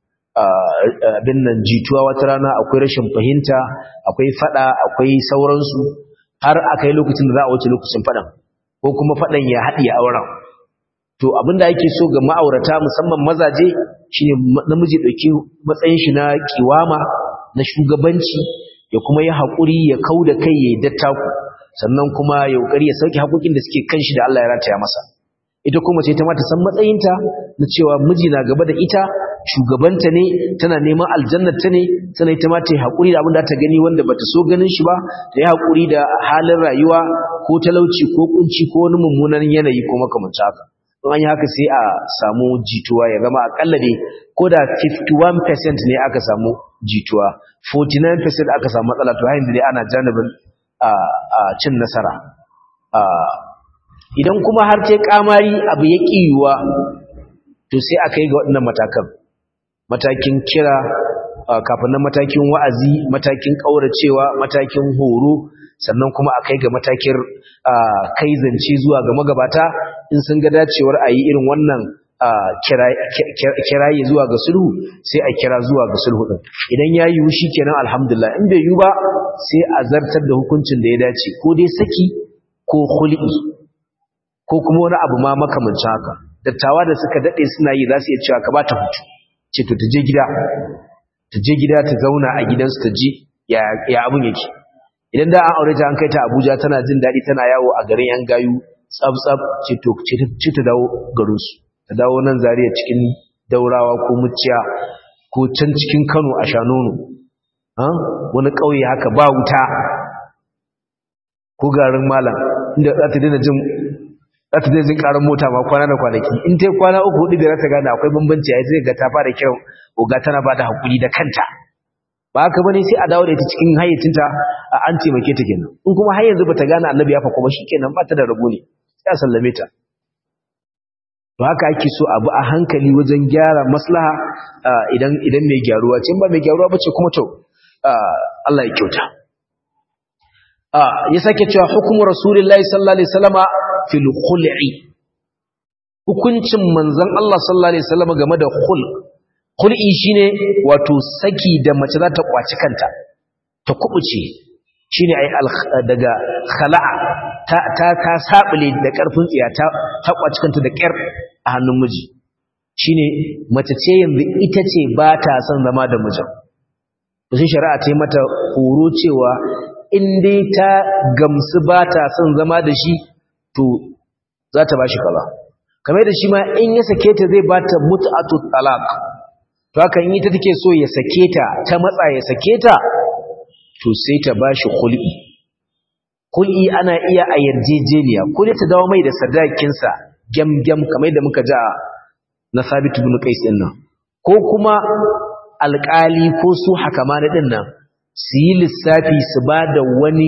S1: abin nan jituwa wata rana akwai rashin fahimta akwai faɗa akwai sauransu har a kai lokacin da za a wuce lokacin faɗan ko kuma faɗan ya haɗi a auren to abin da ake so ga ma'aurata musamman mazaje shine namiji ɗauki matsayin shi na kiwama na shugabanci ya kuma yi haƙuri ya kau da kai ya yi dattaku sannan kuma ya ƙoƙari ya sauke haƙoƙin da suke kan shi da Allah ya rataya masa ita kuma ce ta mata san matsayinta na cewa miji na gaba da ita shugabanta ne tana neman aljannar ta ne sannan ita ma ta yi haƙuri da abin da ta gani wanda bata so ganin shi ba ta yi haƙuri da halin rayuwa ko talauci ko kunci ko wani mummunan yanayi ko makamancin haka in an yi haka sai a samu jituwa ya zama akalla ne ko da 51% ne aka samu jituwa 49% aka samu matsala to hayin da dai ana janibin a cin nasara idan kuma har ce kamari abu ya ƙiyuwa to sai aka yi ga waɗannan matakan matakin kira kafin nan matakin wa'azi matakin ƙauracewa matakin horo sannan kuma a kai ga matakin kai zance zuwa ga magabata in sun ga dacewar a yi irin wannan kirayi zuwa ga sulhu sai a kira zuwa ga sulhu ɗin idan ya yiwu shi kenan alhamdulillah in bai yiwu ba sai a zartar da hukuncin da ya dace ko dai saki ko hul'i ko kuma wani abu ma makamancin haka dattawa da suka daɗe suna yi za su iya cewa ka ba ta hutu ce to ta je gida ta je gida ta zauna a gidansu ta ji ya abin yake idan da an aure ta an kai ta abuja tana jin daɗi tana yawo a garin yan gayu tsab-tsab ce to ce ta dawo garinsu ta dawo nan zariya cikin daurawa ko muciya ko can cikin kano a shanono wani ƙauye haka ba wuta ko garin malam inda za ta daina jin za ta daina jin ƙarar mota ma kwana da kwanaki in ta kwana uku hudu da za ta gane akwai bambanci a yi ga ta fara kiran oga tana ba da haƙuri da kanta ba haka bane sai a dawo da ita cikin hayyacinta a an taimake ta kenan in kuma har yanzu bata gane annabi ya fa kuma shikenan ba ta da rabo ne sai a sallame ta to haka ake so abu a hankali wajen gyara maslaha idan idan mai gyaruwa ce ba mai gyaruwa bace kuma to Allah ya kyauta ya sake cewa hukumu rasulullahi sallallahu alaihi wasallama fil khul'i hukuncin manzon Allah sallallahu alaihi wasallama game da khul' khul'i shine wato saki da mace za ta kwaci kanta ta kubuce shine ai daga khala'a ta ta ta sabule da karfin tsiya ta ta kwaci kanta da kyar a hannun miji shine mace ce yanzu ita ce ba ta son zama da mijin to sai shari'a ta yi mata horo cewa in dai ta gamsu ba ta son zama da shi to za ta bashi kaza kamar da shi ma in ya sake ta zai ba ta mut'atu talaq to haka in ita take so ya sake ta ta matsa ya sake ta to sai ta bashi khul'i khul'i ana iya a yarjejeniya ko ta dawo mai da sadakinsa gyamgyam kamar da muka ji na Sabit ibn Qais din nan ko kuma alƙali ko su hakama na din nan su yi lissafi su ba da wani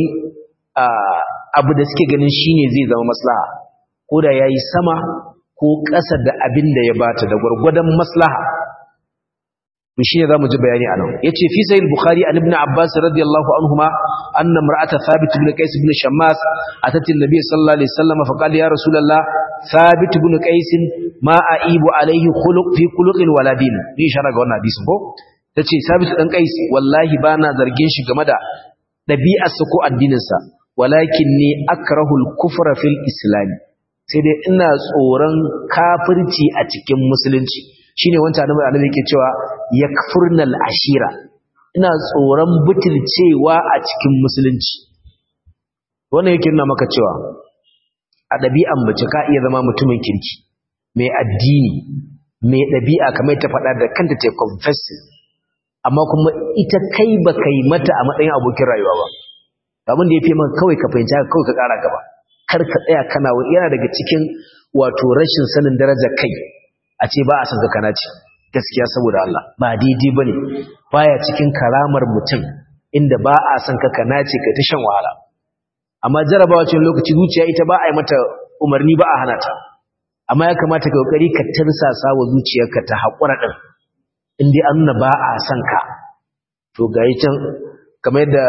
S1: abu da suke ganin shine zai zama maslaha ko da yayi sama ko ƙasa da abin da ya bata da gwargwadon maslaha shi ne zamu ji bayani anan yace fi sahih bukhari an ibn abbas radiyallahu anhuma anna imra'ata thabit ibn qais ibn shammas atat an-nabiy sallallahu alaihi wasallam fa qala ya rasulullah thabit ibn qais ma aibu alaihi khuluq fi khuluqin wala din ni shara ga wannan hadisin ko tace thabit dan qais wallahi bana zargin shi game da dabi'arsa ko addininsa walakin ni akrahu al-kufra fil islam sai dai ina tsoron kafirci a cikin musulunci shine wancan annabi annabi yake cewa yakfurnal ashira ina tsoron butulcewa a cikin musulunci wannan yake nuna maka cewa a ɗabi'an mace ka iya zama mutumin kirki mai addini mai ɗabi'a kamar ta faɗa da kanta ta confessing amma kuma ita kai ba kai mata a matsayin abokin rayuwa ba abin da ya fi man kawai ka fahimci haka kawai ka ƙara gaba kar ka tsaya kana yana daga cikin wato rashin sanin darajar kai a ce ba a san zakana ce gaskiya saboda Allah ba daidai bane baya cikin karamar mutum inda ba a san ka kana ce kai ta shan wahala amma jarabawa cikin lokaci zuciya ita ba a yi mata umarni ba a hana ta amma ya kamata ka kokari ka tirsasa wa zuciyarka ta haƙura din in dai an nuna ba a san ka to ga can kamar yadda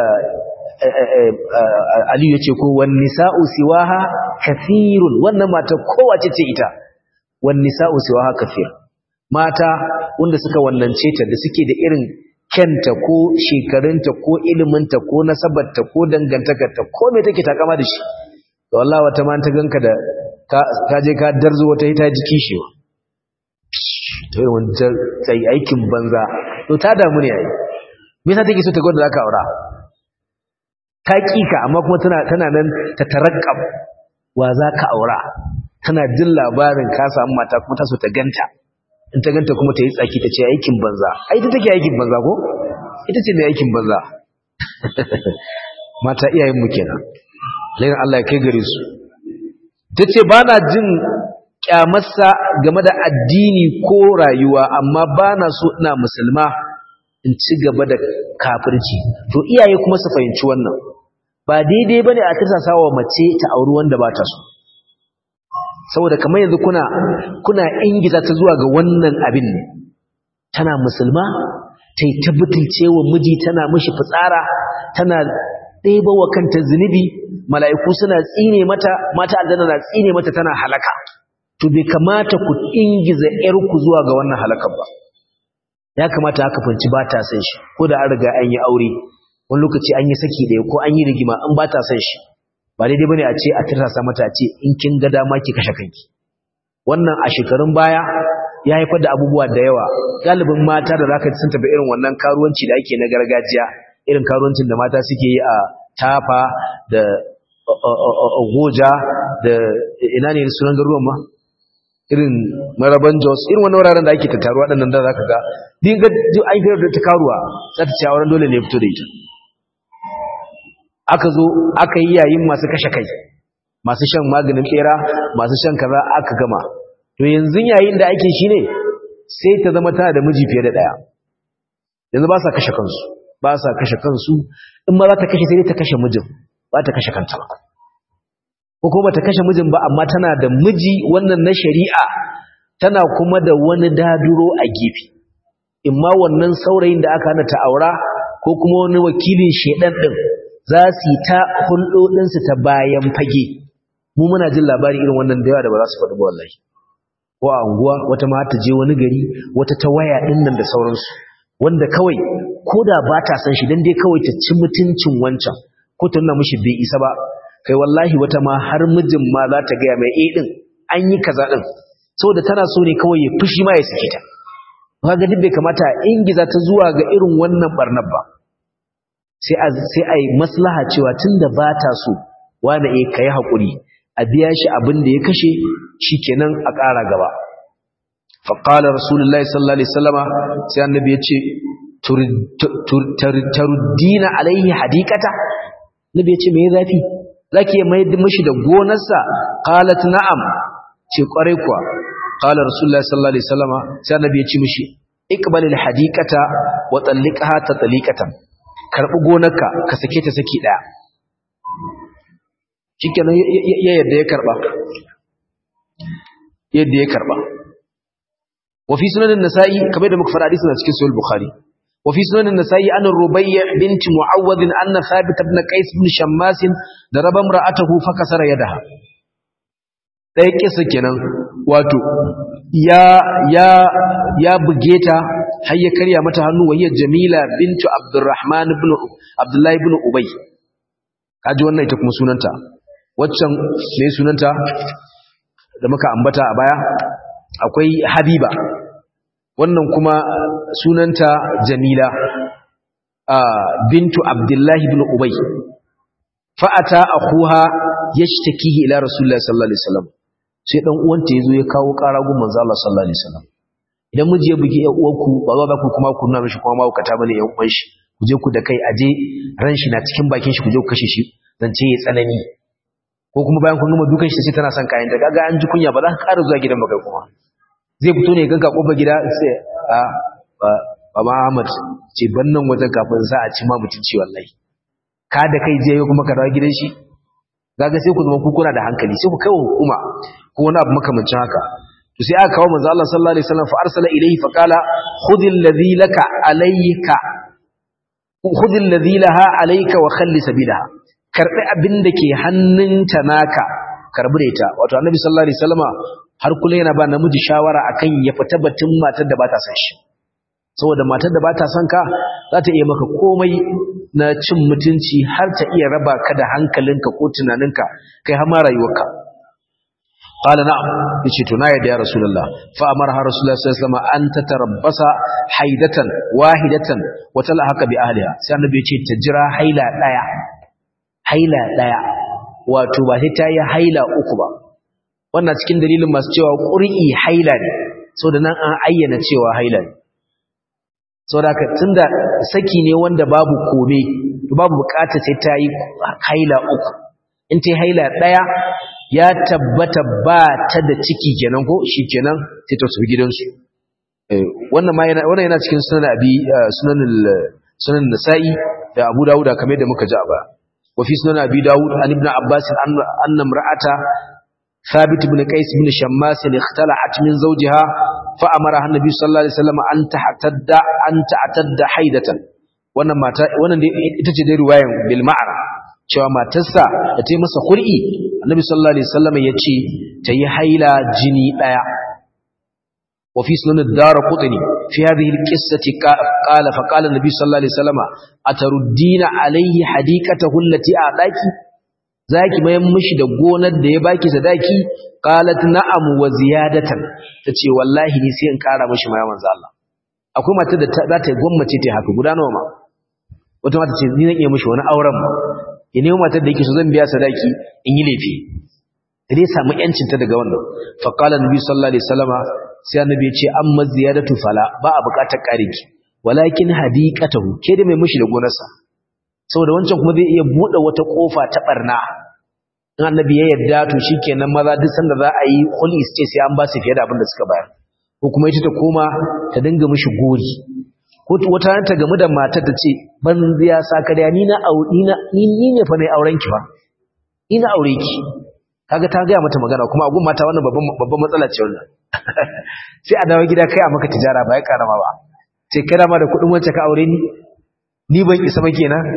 S1: Aliyu ya ce ko wan nisa'u siwaha kathirun wannan mata kowace ce ita wan nisa'u siwaha kathir mata wanda suka wallance ta da suke da irin kenta ko shekarunta ko iliminta ko nasabarta ko dangantakarta ko me take takama da shi to wallahi wata ma ta ganka da ka je ka darzo wata ita jiki shi to yi wanda sai aikin banza to ta damu ne yayi me yasa take so ta gwada zaka aura ta kika amma kuma tana tana nan ta tarakkab wa zaka aura tana jin labarin ka samu mata kuma ta so ta ganta in ta ganta kuma ta yi tsaki ta ce aikin banza ai ita take aikin banza ko ita ce mai aikin banza mata iyayen mu kenan lain Allah ya kai gare su tace ba na jin kyamarsa game da addini ko rayuwa amma ba na so ina musulma in ci gaba da kafirci to iyaye kuma su fahimci wannan ba daidai bane a tirsasa wa mace ta auri wanda ba ta so saboda kamar yanzu kuna kuna ingiza ta zuwa ga wannan abin ne tana musulma ta yi tabbatilce wa miji tana mishi fitsara tana ɗeba wa kanta zunubi mala'iku suna tsine mata mata aljanna na tsine mata tana halaka to bai kamata ku ingiza ‘yarku zuwa ga wannan halakar ba ya kamata aka fanci ba ta san shi ko da an riga an yi aure wani lokaci an yi saki ɗaya ko an yi rigima in ba ta san shi ba daidai bane a ce a tirasa mata a ce in kin ga dama ki kashe kanki wannan a shekarun baya ya haifar da abubuwa da yawa galibin mata da zaka sun tafi irin wannan karuwanci da ake na gargajiya irin karuwancin da mata suke yi a tafa da goja da ina ne sunan garuwan ma irin maraban jos irin wani wuraren da ake tattaruwa waɗannan da zaka ga din ga an fitar da ta karuwa za ta ce auren dole ne fito da ita aka zo aka yi yayin masu kashe kai masu shan maganin bera masu shan kaza aka gama to yanzu yayin da ake shine sai ta zama tana da miji fiye da daya yanzu ba sa kashe kansu ba sa kashe kansu in ma za ta kashe sai ta kashe mijin ba ta kashe kanta ba ko kuma ta kashe mijin ba amma tana da miji wannan na shari'a tana kuma da wani daduro a gefe imma wannan saurayin da aka hana ta aura ko kuma wani wakilin shedan din za su yi ta hulɗoɗinsu ta bayan fage mu muna jin labari irin wannan da yawa da ba za su faɗi ba wallahi ko a unguwa wata ma ta je wani gari wata ta waya ɗin nan da sauransu wanda kawai ko da ba ta san shi dan dai kawai ta ci mutuncin wancan ko ta nuna mishi bai isa ba kai wallahi wata ma har mijin ma za ta gaya mai eh ɗin an yi kaza ɗin saboda tana so ne kawai ya fushi ma ya sake ta kaga duk bai kamata a ingiza ta zuwa ga irin wannan barnar ba sai a sai a yi maslaha cewa tunda ba ta so wani eh kai hakuri a biya shi abin da ya kashe shikenan a ƙara gaba fa qala rasulullahi sallallahu alaihi wasallama sai annabi ya ce taruddina alaihi hadikata nabi ya ce me zafi zaki mai mishi da gonarsa qalat na'am ce kwarai kuwa qala rasulullahi sallallahu alaihi wasallama sai annabi ya ce mishi iqbalil hadikata wa talliqaha tatliqatan karbi gonarka ka sake ta saki daya shikenan ya yadda ya karba yadda ya karba wa fi sunan an-nasa'i kamar da muka fara hadisin a cikin sahih bukhari wa fi sunan an-nasa'i an rubayy bint muawwad anna thabit ibn qais ibn shammas daraba imra'atahu fa kasara yadaha dai kisa kenan wato ya ya ya buge ta har ya karya mata hannu wahiyar jamila bintu abdurrahman ibn abdullahi ibn ubay kaji wannan ita kuma sunanta waccan me sunanta da muka ambata a baya akwai habiba wannan kuma sunanta jamila bintu abdullahi ibn ubay fa'ata akhuha yashtakihi ila rasulullahi sallallahu alaihi wasallam sai dan uwanta yazo ya kawo ƙara gun manzo Allah sallallahu alaihi wasallam idan miji ya bugi ƴan uwanku ba za ku kuma ku nuna mishi kuma mahaukata bane ƴan uwan shi ku je ku da kai aje ran shi na cikin bakin shi ku je ku kashe shi zance ya tsanani ko kuma bayan kun gama dukan shi sai tana son kayan ta kaga an ji kunya ba za ka ƙara zuwa gidan ba kai kuma zai fito ne ganka kofar gida sai a ba ba Ahmad ce ban nan wajen kafin za a ci ma mutunci wallahi ka da kai je kuma ka dawo gidan shi kaga sai ku zama ku kuna da hankali sai ku kai wa hukuma ko wani abu makamancin haka to sai aka kawo manzo Allah sallallahu alaihi wasallam fa arsala ilayhi fa qala khudhil ladhi laka alayka khudhil ladhi laha alayka wa khalli sabilaha karbi abin da ke hannunta naka karbi da ita wato annabi sallallahu alaihi wasallama har kullun yana ba namiji shawara akan ya fita batun matar da ba ta san shi saboda matar da ba ta son ka za ta iya maka komai na cin mutunci har ta iya raba ka da hankalinka ko tunaninka kai har ma rayuwarka qala na'am yace to na yadda ya rasulullah fa amara rasulullah sallallahu alaihi wasallam an tatarabbasa haidatan wahidatan wa talahaka bi ahliha sai annabi yace ta jira haila daya haila daya wato ba sai ta yi haila uku ba wannan cikin dalilin masu cewa qur'i haila ne saboda nan an ayyana cewa haila ne saboda haka tunda saki ne wanda babu kome babu bukata sai ta yi haila uku in ta yi haila daya ya tabbata ba ta da ciki kenan ko shikenan sai ta tafi gidansu wannan ma yana wannan yana cikin sunan abi sunan sunan nasa'i da abu dawuda kamar da muka ji a baya wa fi sunan abi dawud an ibn abbas anna imra'ata ثابت بن قيس بن شماس اختلعت من زوجها فأمرها النبي صلى الله عليه وسلم أن تعتد أن تعتد حيدة wannan mata wannan ita ce dai riwayan bil ma'ana cewa matarsa da ta yi masa khul'i annabi sallallahu alaihi wasallam ya ce ta yi haila jini daya wa fi sunan ad-darqutni fi hadhihi al-qissati qala fa qala an-nabi sallallahu alaihi wasallam ataruddina alayhi hadiqatahu allati a'daki zaki mayan mishi da gonar da ya baki sadaki qalat na'am wa ziyadatan tace wallahi ni sai in kara mishi mai manzo Allah akwai mata da za ta gwammace ta haka guda nawa ma wata mata ce ni zan iya mishi wani auren ma ine matar da yake so zan biya sadaki in yi lefi dai samu yancin ta daga wannan fa qala nabi sallallahu alaihi wasallama sai annabi ya ce amma ziyadatu fala ba a bukatar kariki walakin hadiqatahu ke da mai mishi da gonarsa saboda wancan kuma zai iya bude wata kofa ta barna in annabi ya yarda to shikenan maza duk sanda za a yi khuli ce sai an ba su fiye da abin da suka bayar ko kuma ita ta koma ta dinga mishi gori ko wata ran ta gamu da matar ta ce ban ziya sakariya ni na ni na ni ne fa nayi auren ki fa ni na aure ki kaga ta ga mata magana kuma agun mata wannan babban babban matsala ce wannan sai a dawo gida kai a maka tijara ba ya karama ba sai kada ma da kudin wacce ka aure ni ni ban isa ba kenan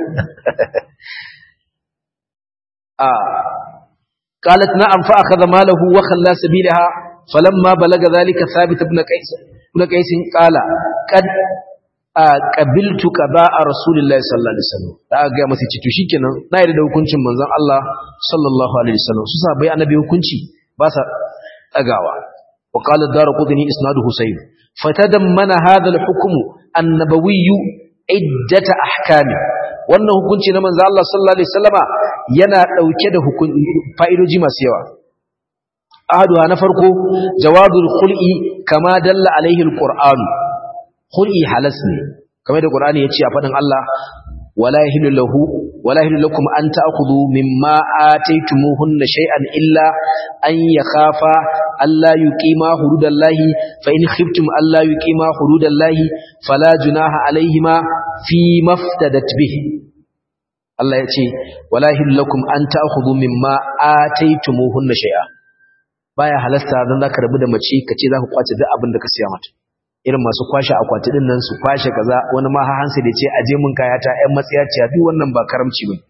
S1: a qalat na'am fa akhadha malahu wa khalla sabilaha falamma balaga dhalika thabit ibn qais ibn qais qala qad qabiltu qada'a rasulillahi sallallahu alaihi wasallam da ga masa ci to shikenan na yarda da hukuncin manzon Allah sallallahu alaihi wasallam su sa bai annabi hukunci ba sa dagawa wa qala ad-darqutni isnaduhu sayyid fatadammana hadha al-hukm an-nabawi iddata ahkami wannan hukunci na manzo Allah sallallahu alaihi wasallama yana dauke da fa'idoji masu yawa ahaduha na farko jawadul khul'i kama dalla alaihi alquran khul'i halas ne kamar da qur'ani yace a fadin Allah wala yahillu lahu wala yahillu lakum an ta'khudhu mimma ataytumuhunna shay'an illa an yakhafa alla yuqima hududallahi fa in khiftum alla yuqima hududallahi fala junaha alaihima fi maftadat bihi Allah yace wala yahillu lakum an ta'khudhu mimma ataytumuhunna shay'a baya halasta dan zaka rabu da mace kace zaka kwace duk abin da ka siya mata irin masu kwashe akwati din nan su kwashe kaza wani ma hansa da ce aje mun kayata ƴan matsiyaciya duk wannan ba karamci bane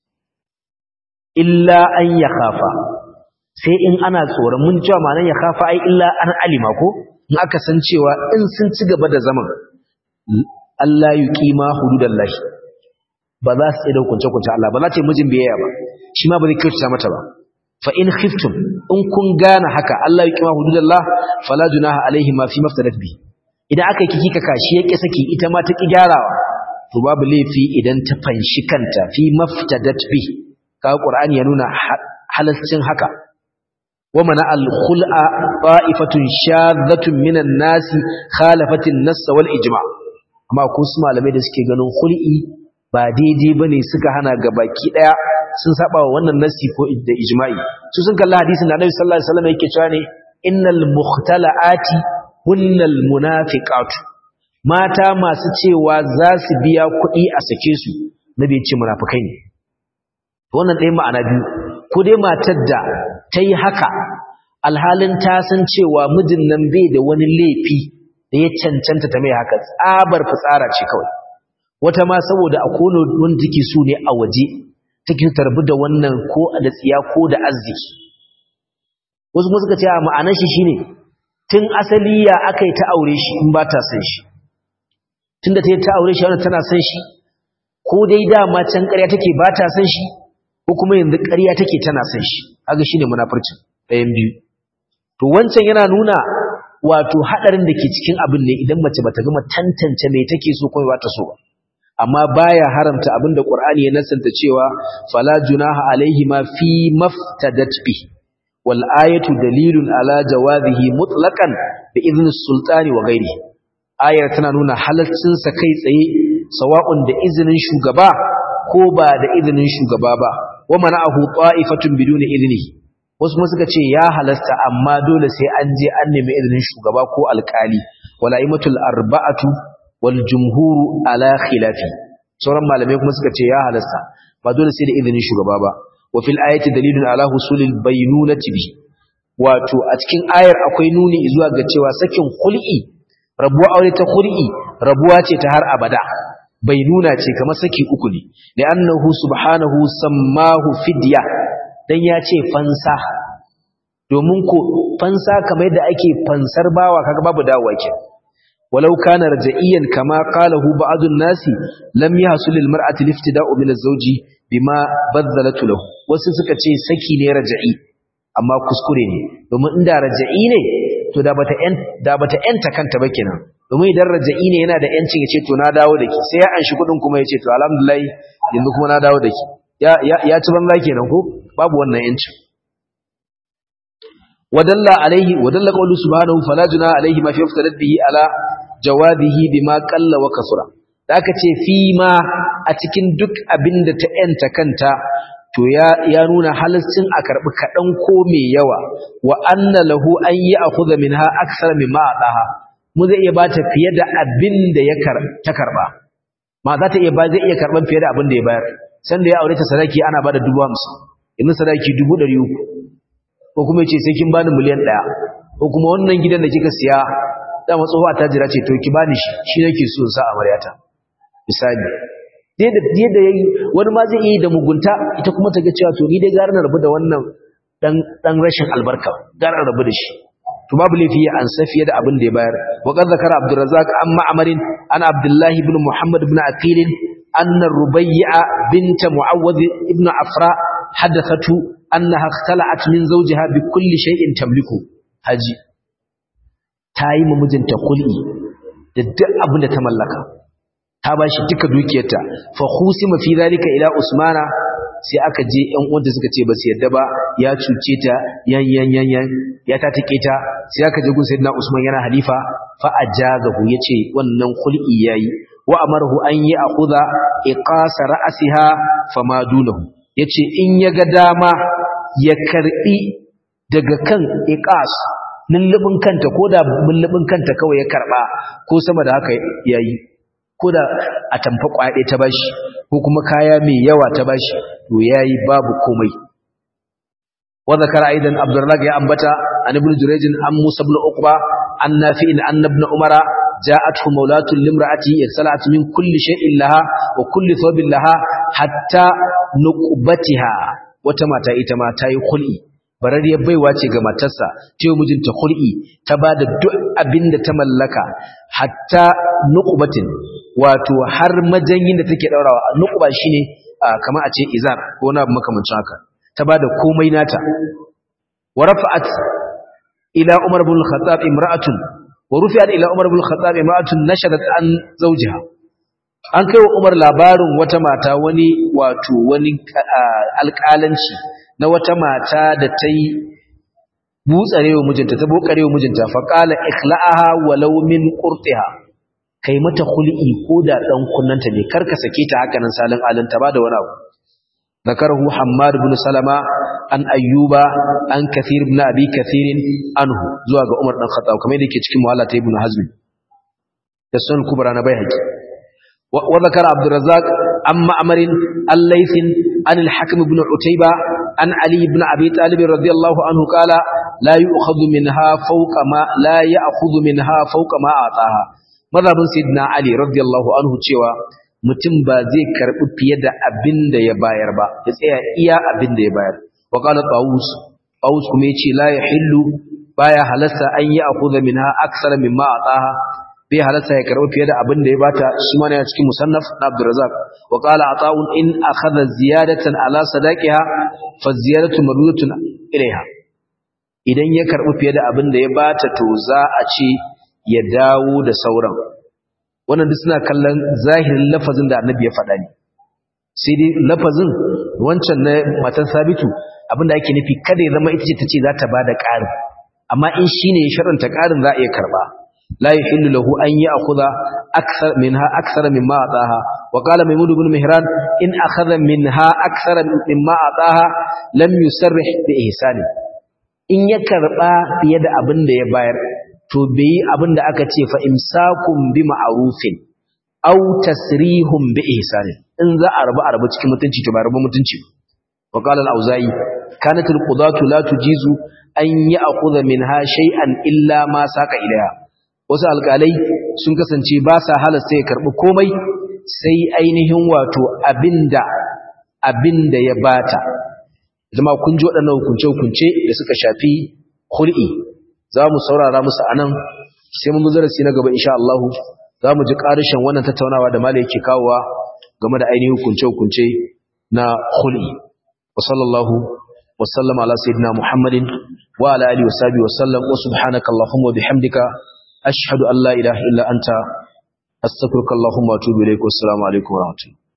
S1: illa an ya khafa sai in ana tsoron mun cewa ma'anar ya khafa ai illa an alima ko in aka san cewa in sun ci gaba da zaman Allah yuqima hududallahi ba za su da kunce kunce Allah ba za ta yi mijin biyayya ba shi ma ba zai kyautata mata ba fa in khiftum in kun gane haka Allah yuqima hududallah fala junaha alaihi ma fi maftadat bi idan aka yi kika kashi ya ƙi saki ita ma ta ƙi gyarawa to babu laifi idan ta fanshi kanta fi maftadat bi kaga qur'ani ya nuna halascin haka wa mana al khul'a qa'ifatun shadhatun minan nasi khalafatin nass wal ijma amma ko su malamai da suke ganin khul'i ba daidai bane suka hana ga baki daya sun saba wa wannan nasi ko da ijma'i su sun kalla hadisin da Annabi sallallahu alaihi wasallam yake cewa ne innal mukhtala'ati hunnal munafiqatu mata masu cewa za su biya kuɗi a sake su nabi ya ce munafikai ne wannan ɗaya ma'ana biyu ko dai matar da ta yi haka alhalin ta san cewa mijin nan bai da wani laifi da ya cancanta ta mai haka tsabar fitsara ce kawai wata ma saboda a kono wanda take so ne a waje take tarbi da wannan ko da tsiya ko da arziki wasu kuma suka ce a ma'anar shi shine tun asali ya aka yi ta aure shi in ba ta san shi tun da ta yi ta aure shi wanda tana san shi ko dai dama can ƙarya take ba ta san shi ko kuma yanzu ƙarya take tana san shi haka shine munafurcin ɗayan biyu to wancan yana nuna wato haɗarin da ke cikin abin ne idan mace bata gama tantance me take so kuma ba ta so ba amma baya haramta abin da Qur'ani ya nasanta cewa fala junaha alaihi ma fi maftadat bihi wal ayatu dalilun ala jawazihi mutlaqan bi idni sultani wa ghairi ayar tana nuna halaccin sa kai tsaye sawa'un da izinin shugaba ko ba da izinin shugaba ba wa mana'ahu ta'ifatun biduni idnihi wasu kuma suka ce ya halasta amma dole sai an je an nemi izinin shugaba ko alkali wala imatul arba'atu wal jumhuru ala khilafi sauran malamai kuma suka ce ya halasta ba dole sai da izinin shugaba ba wa fil ayati dalilun ala husulil baynunati bi wato a cikin ayar akwai nuni zuwa ga cewa sakin hul'i rabuwa aure ta hul'i rabuwa ce ta har abada bai nuna ce kamar saki uku ne da annahu subhanahu sammahu fidya dan ya ce fansa domin ko fansa kamar yadda ake fansar bawa kaga babu dawowa ke walau kana rajaiyan kama qalahu ba'd an-nasi lam yahsul lil mar'ati liftida'u min az-zawji bima badalatu lahu wasu suka ce saki ne raja'i amma kuskure ne domin inda raja'i ne to da bata en da bata enta kanta ba kenan domin idan raja'i ne yana da yancin ya ce to na dawo da ki sai ya anshi kudin kuma ya ce to alhamdulillah yanzu kuma na dawo da ki ya ya ci banza kenan ko babu wannan yancin wadalla alaihi wadalla qawlu subhanahu fala juna alaihi ma fi iftadat bihi ala jawabihi bima qalla wa kasura da aka ce fi ma a cikin duk abinda ta yanta kanta to ya ya nuna halascin a karbi kadan ko mai yawa wa anna lahu an ya'khudha minha akthar mimma adaha mu zai iya bata fiye da abinda ya kar ta karba ma za ta iya ba zai iya karban fiye da abinda ya bayar san da ya aure ta sadaki ana bada 50 inda sadaki 300 ko kuma yace sai kin bani miliyan 1 ko kuma wannan gidan da kika siya dama tsohuwa ta jira ce to ki bani shi shi nake so sa amaryata misali dai da dai da yayi wani ma zai yi da mugunta ita kuma ta ga cewa to ni dai gara na rabu da wannan dan dan rashin albarka gara na rabu da shi to babu laifi ya ansa fiye da abin da ya bayar wa qad zakara abdurrazzaq an ma'amarin ana abdullah ibn muhammad ibn aqil anna rubayya bint muawwad ibn afra hadathatu annaha ikhtala'at min zawjiha bi kulli shay'in tamliku haji ta yi mijinta kul'i da duk abin da ta mallaka ta ba shi duka dukiyarta fa khusima fi zalika ila usmana sai aka je ƴan uwanta suka ce ba su yadda ba ya cuce ta yan yan yan yan ya ta take ta sai aka je gun sayyidina usman yana halifa fa ajazahu yace wannan kul'i yayi wa amarahu an yi akhudha iqasa ra'siha fama dunahu yace in ya ga dama ya karbi daga kan iqas lullubin kanta ko da lullubin kanta kawai ya karba ko sama da haka yayi ko da a tamfa kwaɗe ta bashi ko kuma kaya mai yawa ta bashi to yayi babu komai wa zakara aidan abdurrazzaq ya ambata an ibn jurayj an musa ibn uqba an nafi'in an ibn umara ja'atuhu mawlatu limra'ati yasalat min kulli shay'in laha wa kulli thawbin laha hatta nuqbatiha wata mata ita ma tayi khul'i barariyar baiwa ce ga matarsa ta yi mijinta hul'i ta ba da duk abin da ta mallaka hatta nukubatin wato har majanyin da take daurawa nukuba shine kamar a ce izar ko na makamancin haka ta ba da komai nata wa rafa'at ila umar ibn al-khattab imra'atun wa rufi'at ila umar ibn al-khattab imra'atun nashadat an zawjiha an kai wa umar labarin wata mata wani wato wani alƙalanci na wata mata da ta yi butsare wa mijinta ta bokare wa mijinta faƙala ikhla'aha walau min qurtiha kai mata khul'i ko da dan kunnanta ne karka sake ta haka nan salin alin ta bada wani abu zakarahu hammad ibn salama an ayyuba an kathir ibn abi kathir anhu zuwa ga umar dan khattab kamar yake cikin muhalla ta ibn hazm da sunan kubra na baihaqi wa zakara abdurrazzaq amma amarin al-laythin an al-hakim ibn utayba عن علي بن أبي طالب رضي الله عنه قال لا يؤخذ منها فوق ما لا يأخذ منها فوق ما أعطاها مذهب سيدنا علي رضي الله عنه cewa mutum ba zai karbi fiye da abin da ya bayar ba ya tsaya iya abin da ya bayar wa qala tawus tawus kuma yace la yahillu baya halasta an yi akhudha minha aksara mimma ataha bai halasta ya karbi fiye da abin da ya bata shi ma ne a cikin musannaf na Abdurrazzaq wa qala ata'un in akhadha ziyadatan ala sadaqiha fa ziyadatu mardudatun ilaiha idan ya karbi fiye da abin da ya bata to za a ce ya dawo da sauran wannan duk suna kallon zahirin lafazin da Annabi ya faɗa ne sai dai lafazin wancan na matan Sabitu abinda ake nufi kada ya zama ita ce tace za ta bada ƙarin amma in shine ya sharanta ƙarin za a iya karba لا يحل له أن يأخذ أكثر منها أكثر مما أعطاها وقال ميمون بن مهران إن أخذ منها أكثر مما أعطاها لم يسرح بإحسانه in ya karba fiye da abin da ya bayar to bai abin da aka ce fa imsakum bi ma'rufin aw tasrihum bi ihsanin in za a rabu a rabu cikin mutunci to ba rabu mutunci wa qala al-auza'i kanatul qudatu la tujizu an ya'khudha minha shay'an illa ma saka ilaiha wasu alƙalai sun kasance ba sa halasta ya karɓi komai sai ainihin wato abinda abinda ya bata zama kun ji waɗannan hukunce-hukunce da suka shafi hul'i za mu saurara musu a nan sai mun darasi na gaba insha Allah za mu ji ƙarishin wannan tattaunawa da malai yake kawowa game da ainihin hukunce-hukunce na hul'i wa sallallahu wa sallama ala sayyidina muhammadin wa ala alihi wa sahbihi wa sallam wa subhanaka allahumma wa bihamdika ashhadu an la ilaha illa anta astaghfiruka allahumma wa atubu ilaik wa assalamu alaikum wa rahmatullahi